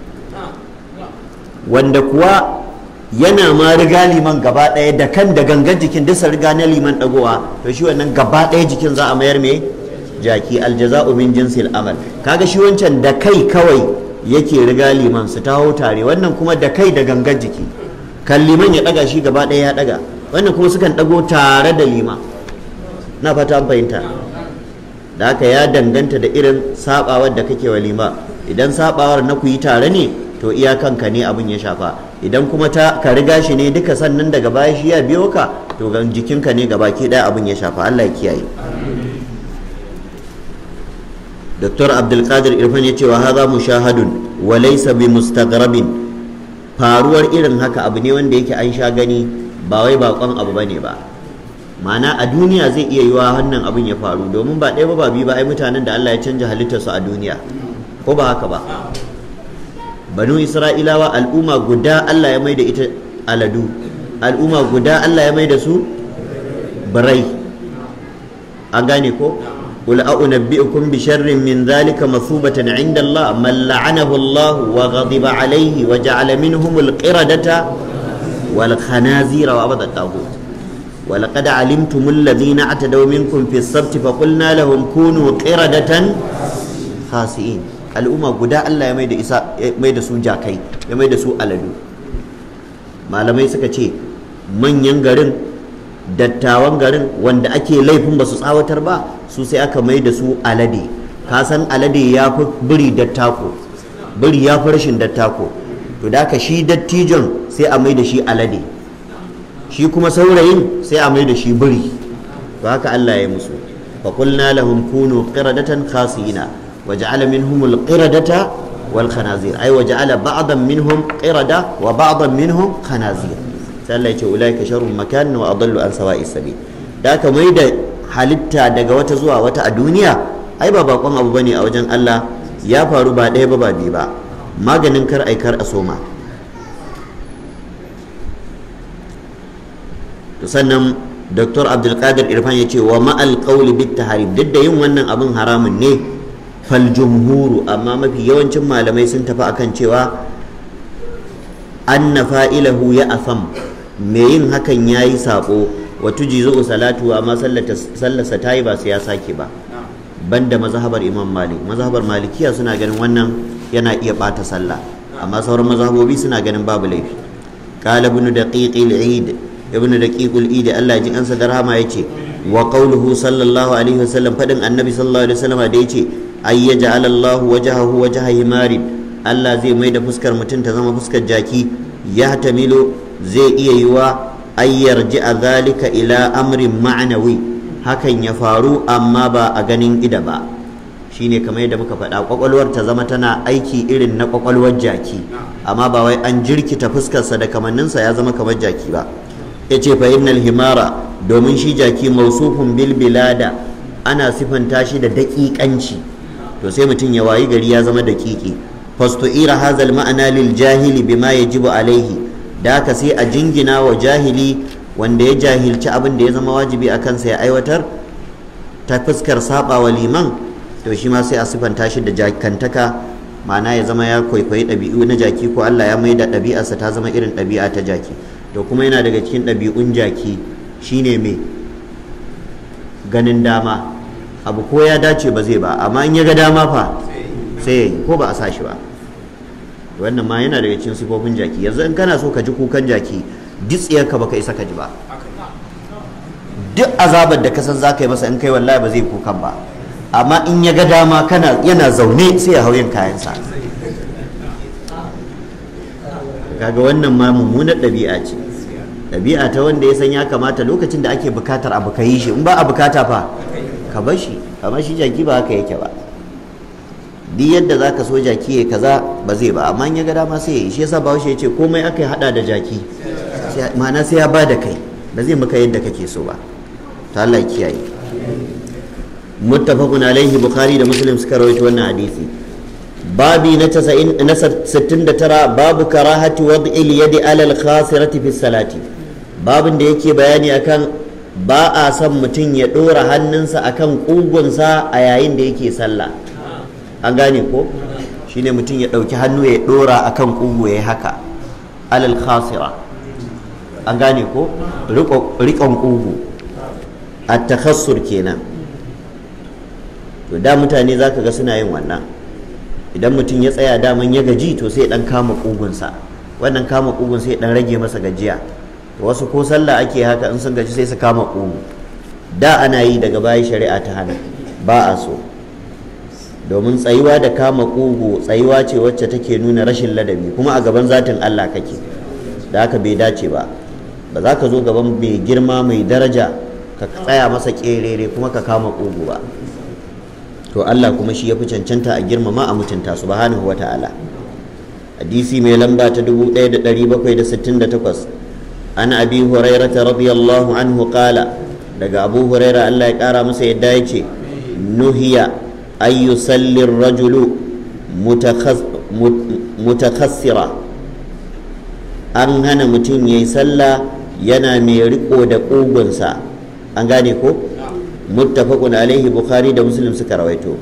wanda kuwa yana ma riga liman gaba ɗaya da kan da gangan jikin dusa riga na liman ɗagowa to shi wannan gaba ɗaya jikin za a mayar me jaki aljaza'u min jinsil amal kaga shi wancan da kai kawai yake riga liman su taho tare wannan kuma da kai da gangan jiki kan liman ya ɗaga shi gaba ɗaya ya ɗaga wannan kuma sukan ɗago tare da liman na fata fahimta da haka ya danganta da irin sabawar da kake wa lima idan sabawar na ku yi tare ne to iyakanka ne abin ya shafa idan kuma ta ka riga shi ne duka sannan daga baya shi ya biyo ka to ga jikinka ne ga baki daya abin ya shafa Allah ya kiyaye Dr. Abdulkadir Irfan ya ce wa haza mushahadun wa laysa bi mustaghrabin faruwar irin haka abu ne wanda yake an sha gani ba wai bakon abu bane ba ma'ana a duniya zai iya yiwa wannan abin ya faru domin ba ɗaya ba ba biyu ba ai mutanen da Allah ya canja halittarsu a duniya ko ba haka ba banu isra'ilawa al'umma guda Allah ya mai da ita aladu al'umma guda Allah ya mai da su birai an gane ko قل أنبئكم بشر من ذلك مثوبة عند الله من لعنه الله وغضب عليه وجعل منهم القردة والخنازير وعبد الطاغوت ولقد علمتم الذين اعتدوا منكم في السبت فقلنا لهم كونوا قردة خاسئين al'umma guda Allah ya mai da isa ya mai da su jakai ya mai da su aladu malamai suka ce manyan garin dattawan garin wanda ake laifin ba su tsawatar ba su sai aka mai da su alade ka san alade ya fi biri dattako biri ya fi rashin dattako to da ka shi dattijon sai a mai da shi alade shi kuma saurayin sai a mai da shi biri to haka Allah ya musu fa qulna lahum kunu qiradatan khasina waja'ala minhum alqiradata wal khanazir ay waja'ala ba'dan minhum qirada wa ba'dan minhum khanazir sai Allah ya ce ulaika sharrun makan wa adallu an sawa'is sabil da aka mai da halitta daga wata zuwa wata a duniya ai ba bakon abu bane a wajen Allah ya faru ba ɗaya ba ba biyu ba maganin kar aikar a soma to sannan dr abdulkadir irfan ya ce wa ma'al qawli bit taharim duk da yin wannan abin haramun ne fal jumhuru amma mafi yawancin malamai sun tafi akan cewa anna fa'ilahu ya afam me yin hakan yayi sako wa tujizu salatu amma sallarsa tayi ba sai ya sake ba banda mazhabar imam malik mazhabar malikiya suna ganin wannan yana iya bata sallah amma sauran mazhabobi suna ganin babu laifi qala ibn daqiq al-eid ibn daqiq al-eid Allah ji ansa da rahama yace wa qawluhu sallallahu alaihi wasallam fadin annabi sallallahu alaihi wasallam da yace ay yaj'al Allah wajhahu wajha himarin Allah zai mai da fuskar mutum ta zama fuskar jaki ya tamilu zai iya yiwa ay yarji'a dhalika ila amrin ma'nawi hakan ya faru amma ba a ganin ida ba shine kamar yadda muka faɗa kwakwalwar ta zama tana aiki irin na kwakwalwar jaki amma ba wai an jirkita fuskarsa da kamanninsa ya zama kamar jaki ba ya ce fa innal himara domin shi jaki mausufun bil bilada ana sifanta shi da daƙiƙanci to sai mutum ya wayi gari ya zama daƙiƙi fastu'ira hazal ma'ana lil jahili bima yajibu alaihi da haka sai a jingina wa jahili wanda ya jahilci abin da ya zama wajibi a kansa ya aiwatar ta fuskar saba wa liman to shi ma sai a sifanta shi da jakantaka ma'ana ya zama ya kwaikwayi ɗabi'u na jaki ko Allah ya maida ɗabi'arsa ta zama irin ɗabi'a ta jaki to kuma yana daga cikin ɗabi'un jaki shine mai ganin dama abu ko ya dace ba zai ba amma in ya ga dama fa sai ya yi ko ba a sa shi ba wannan ma yana daga cikin sifofin jaki yanzu in kana so ka ji kukan jaki ditsiyarka baka isa ka ji ba duk azabar da ka san za ka yi masa in kai wallahi ba zai kukan ba amma in ya ga dama kana yana zaune sai ya hau yin kayansa kaga wannan ma mummunar ɗabi'a ce ɗabi'a ta wanda ya san ya kamata lokacin da ake bukatar abu ka yi shi in ba a bukata fa ka bar shi amma shi jaki ba haka yake ba duk yadda zaka so jaki ya kaza ba zai ba amma in ya ga dama sai ya yi shi yasa bahaushe ya ce komai aka yi hada da jaki ma'ana sai ya ba da kai ba zai maka yadda kake so ba ta Allah ya kiyaye muttafaqun alaihi bukhari da muslim suka rawaito wannan hadisi babi na 69 babu karahati wad'il yadi alal khasirati fi salati babin da yake bayani akan ba a son mutum ya dora hannunsa akan kugunsa a yayin da yake sallah an gane ko shine mutum ya dauki hannu ya dora akan kugu ya haka alal khasira an gane ko riƙon kugu a takhassur kenan to da mutane za ka ga suna yin wannan idan mutum ya tsaya daman ya gaji to sai dan kama kugunsa wannan kama kugun sai dan rage masa gajiya to wasu ko sallah ake haka in sun gaji sai su kama kugu da ana yi daga baya shari'a ta hana ba a so domin tsayuwa da kama kugu tsayuwa ce wacce take nuna rashin ladabi kuma a gaban zatin Allah kake da haka bai dace ba ba za ka zo gaban mai girma mai daraja ka tsaya masa kerere kuma ka kama kugu ba to Allah kuma shi ya fi cancanta a girmama a mutunta subhanahu wata'ala hadisi mai lamba ta 1768 an abi hurairata radiyallahu anhu qala daga abu huraira Allah ya kara masa yadda ya ce nuhiya ay yusalli rajulu mutakhassira an hana mutum yayi sallah yana mai riko da ƙugunsa an gane ko muttafaqun alaihi bukhari da muslim suka rawaito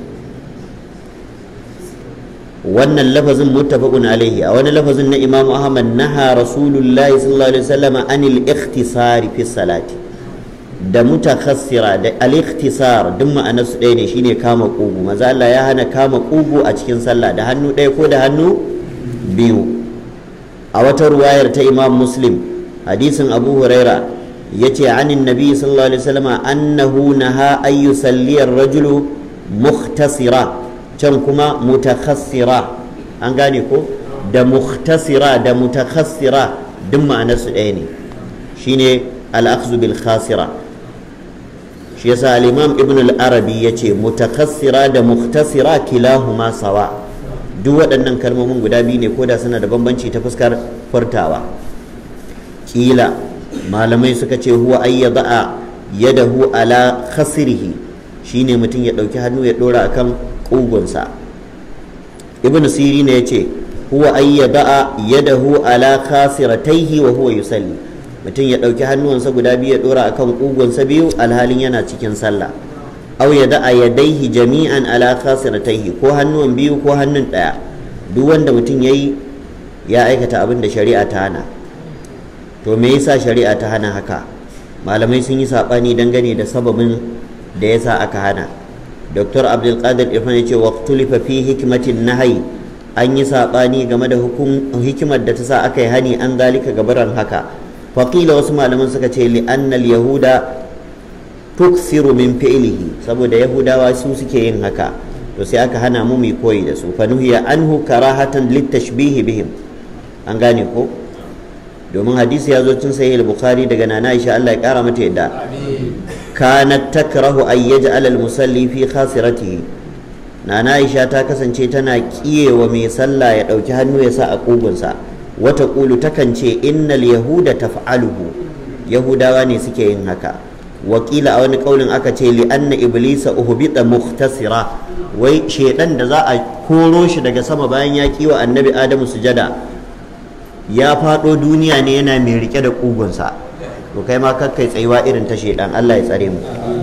wannan lafazin muttafaqun alaihi a wani lafazin na imamu ahmad naha rasulullahi sallallahu alaihi wasallam anil ikhtisari fi salati da mutakhassira da al-ikhtisar duk ma'anar su ɗaya ne shine kama kugu maza Allah ya hana kama kugu a cikin sallah da hannu ɗaya ko da hannu biyu a wata ruwayar ta imam muslim hadisin abu huraira yace anin nabi sallallahu alaihi wasallam annahu naha ay yusalli ar-rajulu mukhtasira can kuma mutakhassira an gane ko da mukhtasira da mutakhassira duk ma'anar su ɗaya ne shine al-akhdhu bil khasira shi yasa al-imam ibn al-arabi yace mutakhassira da mukhtasira kilahuma sawa duk waɗannan kalmomin guda biyu ne koda suna da bambanci ta fuskar furtawa kila malamai suka ce huwa ay yada'a yadahu ala khasrihi shine mutum ya ɗauki hannu ya ɗora akan ƙugunsa ibn siri ne ya ce huwa ay yada'a yadahu ala khasirataihi wa huwa yusalli mutum ya ɗauki hannuwansa guda biyu ya ɗora akan ƙugunsa biyu alhalin yana cikin sallah aw yada'a yadaihi jami'an ala khasirataihi ko hannuwan biyu ko hannun ɗaya duk wanda mutum yayi ya aikata abin da shari'a ta hana to me yasa shari'a ta hana haka malamai sun yi saɓani dangane da sababin da yasa aka hana dr abdulkadir irfan ya ce waqtulifa fi hikmatin nahyi an yi saɓani game da hikimar da ta sa aka yi hani an zalika gabaran haka faƙila wasu malaman suka ce li'annal yahuda tuksiru min fi'lihi saboda yahudawa su suke yin haka to sai aka hana mu mu koyi da su fa nuhiya anhu karahatan litashbihi bihim an gane ko domin hadisi ya zo cin sahih al-bukhari daga nana Aisha Allah ya kara mata yadda kanat takrahu ay yaj'al al-musalli fi khasiratihi nana Aisha ta kasance tana kiyewa mai sallah ya dauki hannu ya sa a kugunsa wata kulu takan ce innal yahuda taf'aluhu yahudawa ne suke yin haka wakila a wani kaulin aka ce li anna iblisa uhbita mukhtasira wai shedan da za a koro shi daga sama bayan ya kiwa annabi adamu sujada ya fado duniya ne yana mai rike da kugunsa to kai ma kakkai tsayuwa irin ta shedan Allah ya tsare mu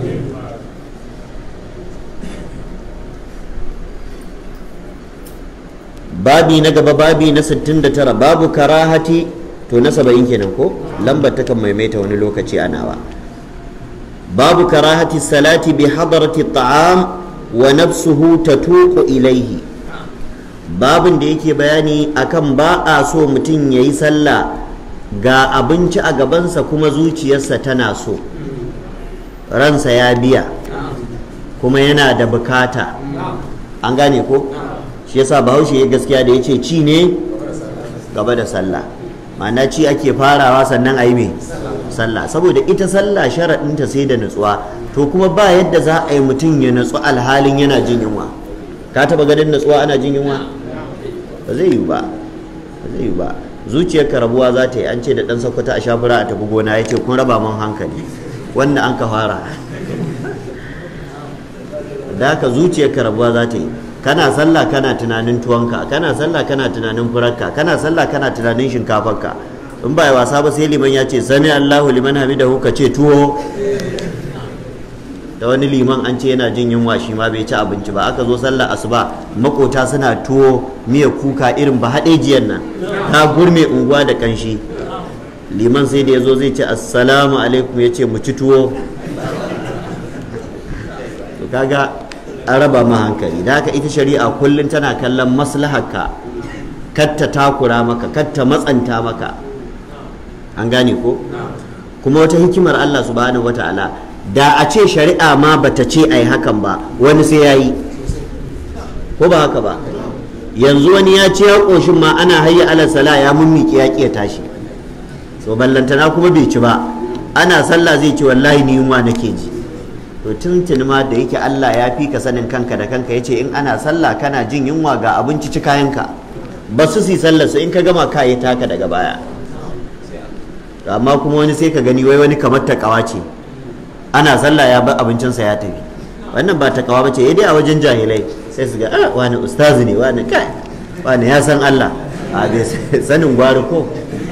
babi na gaba babi na 69 babu karahati to na 70 kenan ko lambar takan maimaita wani lokaci a nawa babu karahati salati bi hadarati ta'am wa nafsuhu tatuqu ilaihi babin da yake bayani akan ba a so mutum ya yi sallah ga abinci a gabansa kuma zuciyarsa tana so ransa ya biya kuma yana da bukata an gane ko shi yasa bahaushe ya gaskiya da ya ce ci ne gaba da sallah ma'ana ci ake farawa sannan a yi mai sallah saboda ita sallah sharaɗinta sai da nutsuwa to kuma ba yadda za a yi mutum ya nutsu alhalin yana jin yunwa ka taɓa ganin nutsuwa ana jin yunwa ba zai yi ba ba zai yi ba zuciyar rabuwa za ta yi an ce da ɗan sakwata a shafura a tafi gona ya ce kun raba man hankali wanda an ka fara da haka zuciyar rabuwa za ta yi kana sallah kana tunanin tuwonka kana sallah kana tunanin furarka kana sallah kana tunanin shinkafarka in ba wasa ba sai liman ya ce sami Allahu liman hamidahu ka ce tuwo da wani liman an ce yana jin yunwa shi ma bai ci abinci ba aka zo sallar asuba makota suna tuwo miya kuka irin ba haɗejiyar nan ta gurme unguwa da kanshi liman sai da ya zo zai ce assalamu alaikum ya ce mu ci tuwo to kaga an raba ma hankali da haka ita shari'a kullum tana kallon maslaharka katta takura maka katta matsanta maka an gane ko kuma wata hikimar Allah subhanahu wata'ala da a ce shari'a ma bata ce ai hakan ba wani sai yayi ko ba haka ba yanzu wani ya ce ya koshin ma ana hayya ala sala ya mummiki ya ƙi ya tashi so ballantana kuma bai ci ba ana sallah zai ce wallahi ni yunwa nake ji to tuntuni ma da yake Allah ya fi ka sanin kanka da kanka yace in ana sallah kana jin yunwa ga abinci ci kayanka ba su si sallar su in ka gama ka yi taka daga baya amma kuma wani sai ka gani wai wani kamar takawa ce ana sallah ya bar abincinsa ya tafi wannan ba takawa ba ce dai a wajen jahilai sai su ga ah wani ustazi ne wani kai wani ya san Allah a bai sanin gwari ko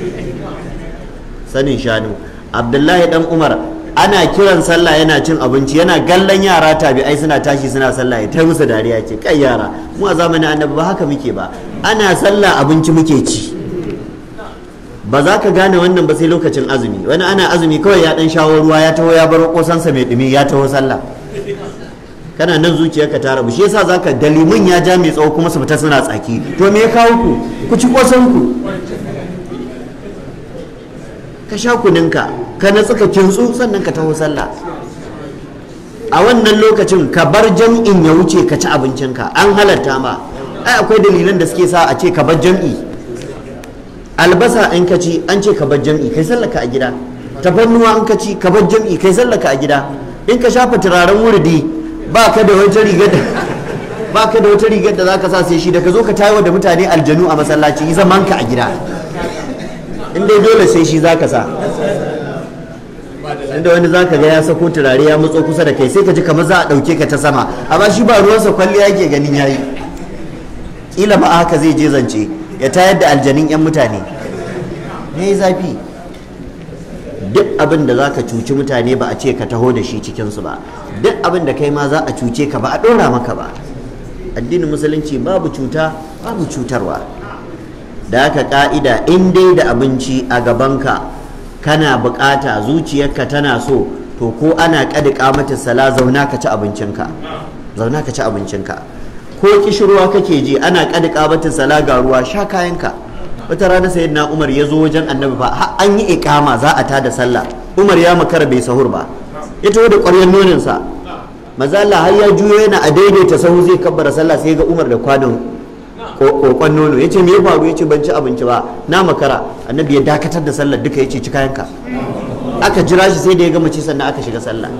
sanin shanu abdullahi dan umar ana kiran sallah yana cin abinci yana gallan yara tabi'ai suna tashi suna sallah ya ta musu dariya ce kai yara mu a zamanin annabi ba haka muke ba ana sallah abinci muke ci ba za ka gane wannan ba sai lokacin azumi wani ana azumi kawai ya dan shawo ruwa ya taho ya bar kosansa mai dumi ya taho sallah kana nan zuciyarka ta rabu shi yasa zaka dalimin ya ja mai tsawo kuma su fita suna tsaki to me ya kawo ku ku ci kosan ku ka sha kuninka ka natsu ka kintsu sannan ka taho sallah a wannan lokacin ka bar jam'in ya wuce ka ci abincinka an halatta ma ai akwai dalilan da suke sa a ce ka bar jam'i albasa in ka ci an ce ka bar jam'i kai sallaka a gida tafannuwa an ka ci ka bar jam'i kai sallaka a gida in ka shafa turaren wurdi ba ka da wata rigar da ba ka da wata rigar da zaka sa sai shi da ka zo ka tayo da mutane aljanu a masallaci yi zaman ka a gida in dai dole sai shi zaka sa inda wani zaka ga ya sako turare ya matso kusa da kai sai ka ji kamar za a dauke ka ta sama amma shi ba ruwansa kwalliya yake ganin yayi kila ma haka zai je zance ya tayar da aljanin yan mutane ne zafi duk abin da zaka cuci mutane ba a ce ka taho da shi cikin su ba duk abin da kai ma za a cuce ka ba a dora maka ba addinin musulunci babu cuta babu cutarwa da haka ka'ida in dai da abinci a gabanka kana bukata zuciyarka tana so to ko ana kadika mata sala zauna ka ci abincinka zauna ka ci abincinka ko kishirwa kake ji ana kadika mata sala ga ruwa sha kayanka wata rana sayyidina Umar ya zo wajen annabi fa har an yi ikama za a tada sallah Umar ya makara bai sahur ba ya taho da ƙwaryar nonin sa maza Allah har ya juyo yana a daidaita sahu zai kabbara sallah sai ga Umar da kwanon kokon nono ya ce me ya faru ya ce ban ci abinci ba na makara annabi ya dakatar da sallar duka ya ce ci kayanka aka jira shi sai da ya gama ci sannan aka shiga sallah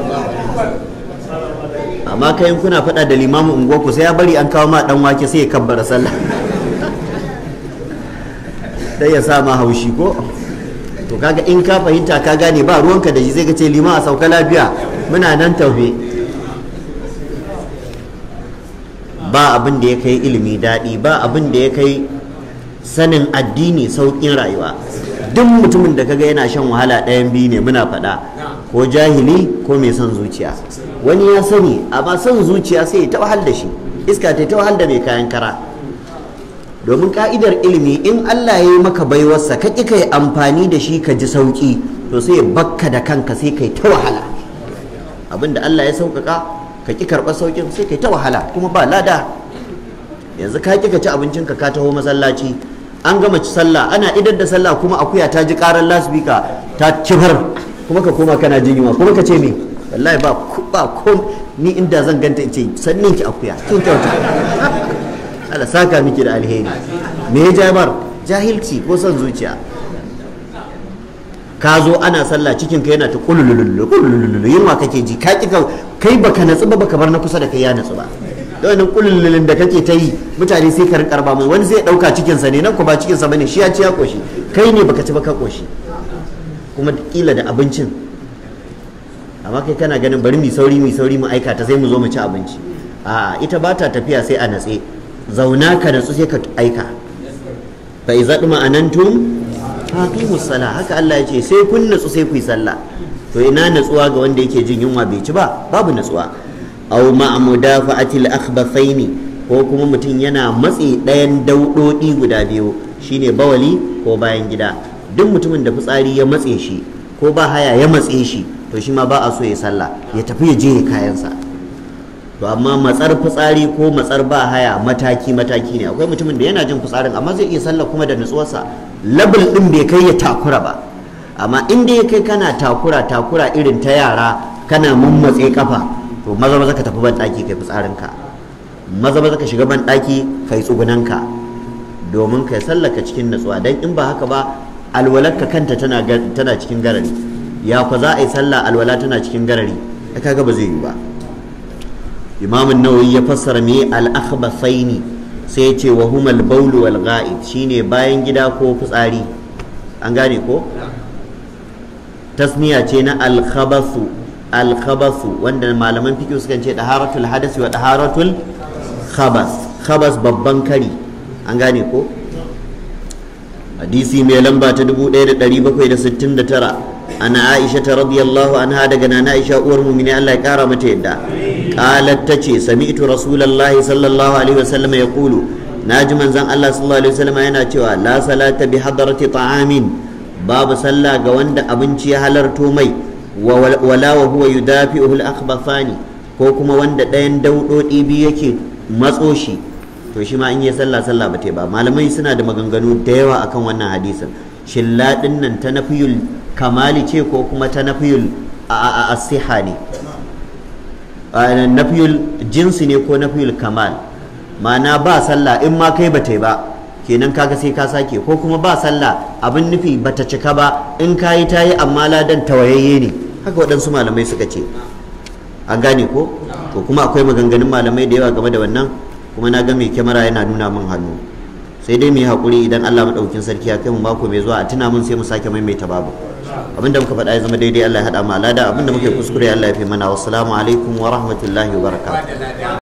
amma kayan kuna faɗa da limamin unguwarku sai ya bari an kawo ma dan wake sai ya kabbara sallah dai ya sa ma haushi ko to kaga in ka fahimta ka gane ba ruwanka da shi sai ka ce lima a sauka lafiya muna nan taufe ba abin da ya kai ilimi daɗi ba abin da ya kai sanin addini sauƙin rayuwa duk mutumin da kaga yana shan wahala ɗayan biyu ne muna faɗa ko jahili ko mai son zuciya wani ya sani amma son zuciya sai ya ta wahal da shi iska ta ta wahal da mai kayan kara domin ka'idar ilimi in Allah ya yi maka baiwarsa ka ƙi ka yi amfani da shi ka ji sauƙi to sai ya bakka da kanka sai kai ta wahala abinda Allah ya sauƙaƙa ka ƙi karɓar sauƙin sai kai ta wahala kuma ba lada yanzu ka ƙi ka ci abincinka ka taho masallaci an gama ci sallah ana idar da sallah kuma akuya ta ji ƙarar lasbika ta cifar kuma ka koma kana jin yunwa kuma ka ce me wallahi ba ba ko ni inda zan ganta in ce sannin ki akuya kin kyauta Allah saka miki da alheri me ya jabar jahilci ko son zuciya ka zo ana sallah cikin ka yana ta kululululu kululululu yunwa kake ji ka kika kai baka natsu ba baka bar na kusa da kai ya natsu ba da wannan kulululun da kake ta yi mutane sai ka rinka mai wani zai dauka cikin sa ne nan ko ba cikin sa bane shi ya ci ya koshi kai ne baka ci ba ka koshi kuma kila da abincin amma kai kana ganin bari mu sauri mu sauri mu aika ta sai mu zo mu ci abinci a ita ba ta tafiya sai a natse zauna ka natsu sai ka aika fa iza duma anantum faqimus sala haka Allah ya ce sai kun natsu sai ku yi sallah to ina natsuwa ga wanda yake jin yunwa bai ci ba babu natsuwa aw ma mudafa'atil akhbathaini ko kuma mutum yana matsi ɗayan daudodi guda biyu shine bawali ko bayan gida duk mutumin da fitsari ya matse shi ko ba haya ya matse shi to shi ma ba a so ya sallah ya tafi ya je ya kayansa to amma matsar fitsari ko matsar ba haya mataki mataki ne akwai mutumin da yana jin fitsarin amma zai iya sallah kuma da nutsuwarsa labul din bai kai ya takura ba amma in dai kai kana takura takura irin ta yara kana mummatse kafa to maza maza ka tafi ban daki kai fitsarinka maza maza ka shiga ban daki kai tsugunanka domin kai sallaka cikin nutsuwa dan in ba haka ba alwalarka kanta tana tana cikin garari ya fa za a yi sallah alwala tana cikin garari kaga ba zai yi ba imam nawawi ya fassara me al-akhbathaini sai ya ce wa huma al-bawl wal ghaid shine bayan gida ko fitsari an gane ko tasniya ce na al-khabathu al-khabathu wanda malaman fiqh sukan ce taharatul hadasi wa taharatul khabas khabas babban kari an gane ko hadisi mai lamba ta 1769 ana aisha ta radiyallahu anha daga nana aisha uwar mumini Allah ya kara mata yadda qalat tace sami'tu rasulullahi sallallahu alaihi wasallam yaqulu naji manzon Allah sallallahu alaihi wasallam yana cewa la salata bi hadrati ta'amin babu sallah ga wanda abinci ya halarto mai wala wa huwa yudafi'uhu al-akhbathani ko kuma wanda ɗayan daudodi biyu yake matso shi to shi ma in yi sallah sallah ba ta ba malamai suna da maganganu da yawa akan wannan hadisin shin ladin nan ta nafiyul kamali ce ko kuma ta nafiyul asiha ne nafiyul jinsi ne ko nafiyul kamal ma'ana ba sallah in ma kai ba ta ba kenan kaga sai ka sake ko kuma ba sallah abin nufi bata cika ba in kayi ta yi amma ladan tawayayye ne haka waɗansu malamai suka ce an gane ko to kuma akwai maganganun malamai da yawa game da wannan kuma na ga mai kyamara yana nuna min hannu sai dai mu yi haƙuri idan Allah maɗaukin sarki ya kai mu mako mai zuwa a tuna mun sai mu sake maimaita babu abinda muka faɗa ya zama daidai Allah ya haɗa mu alada abinda muke kuskure Allah ya fi mana wassalamu alaikum wa rahmatullahi wa barakatuh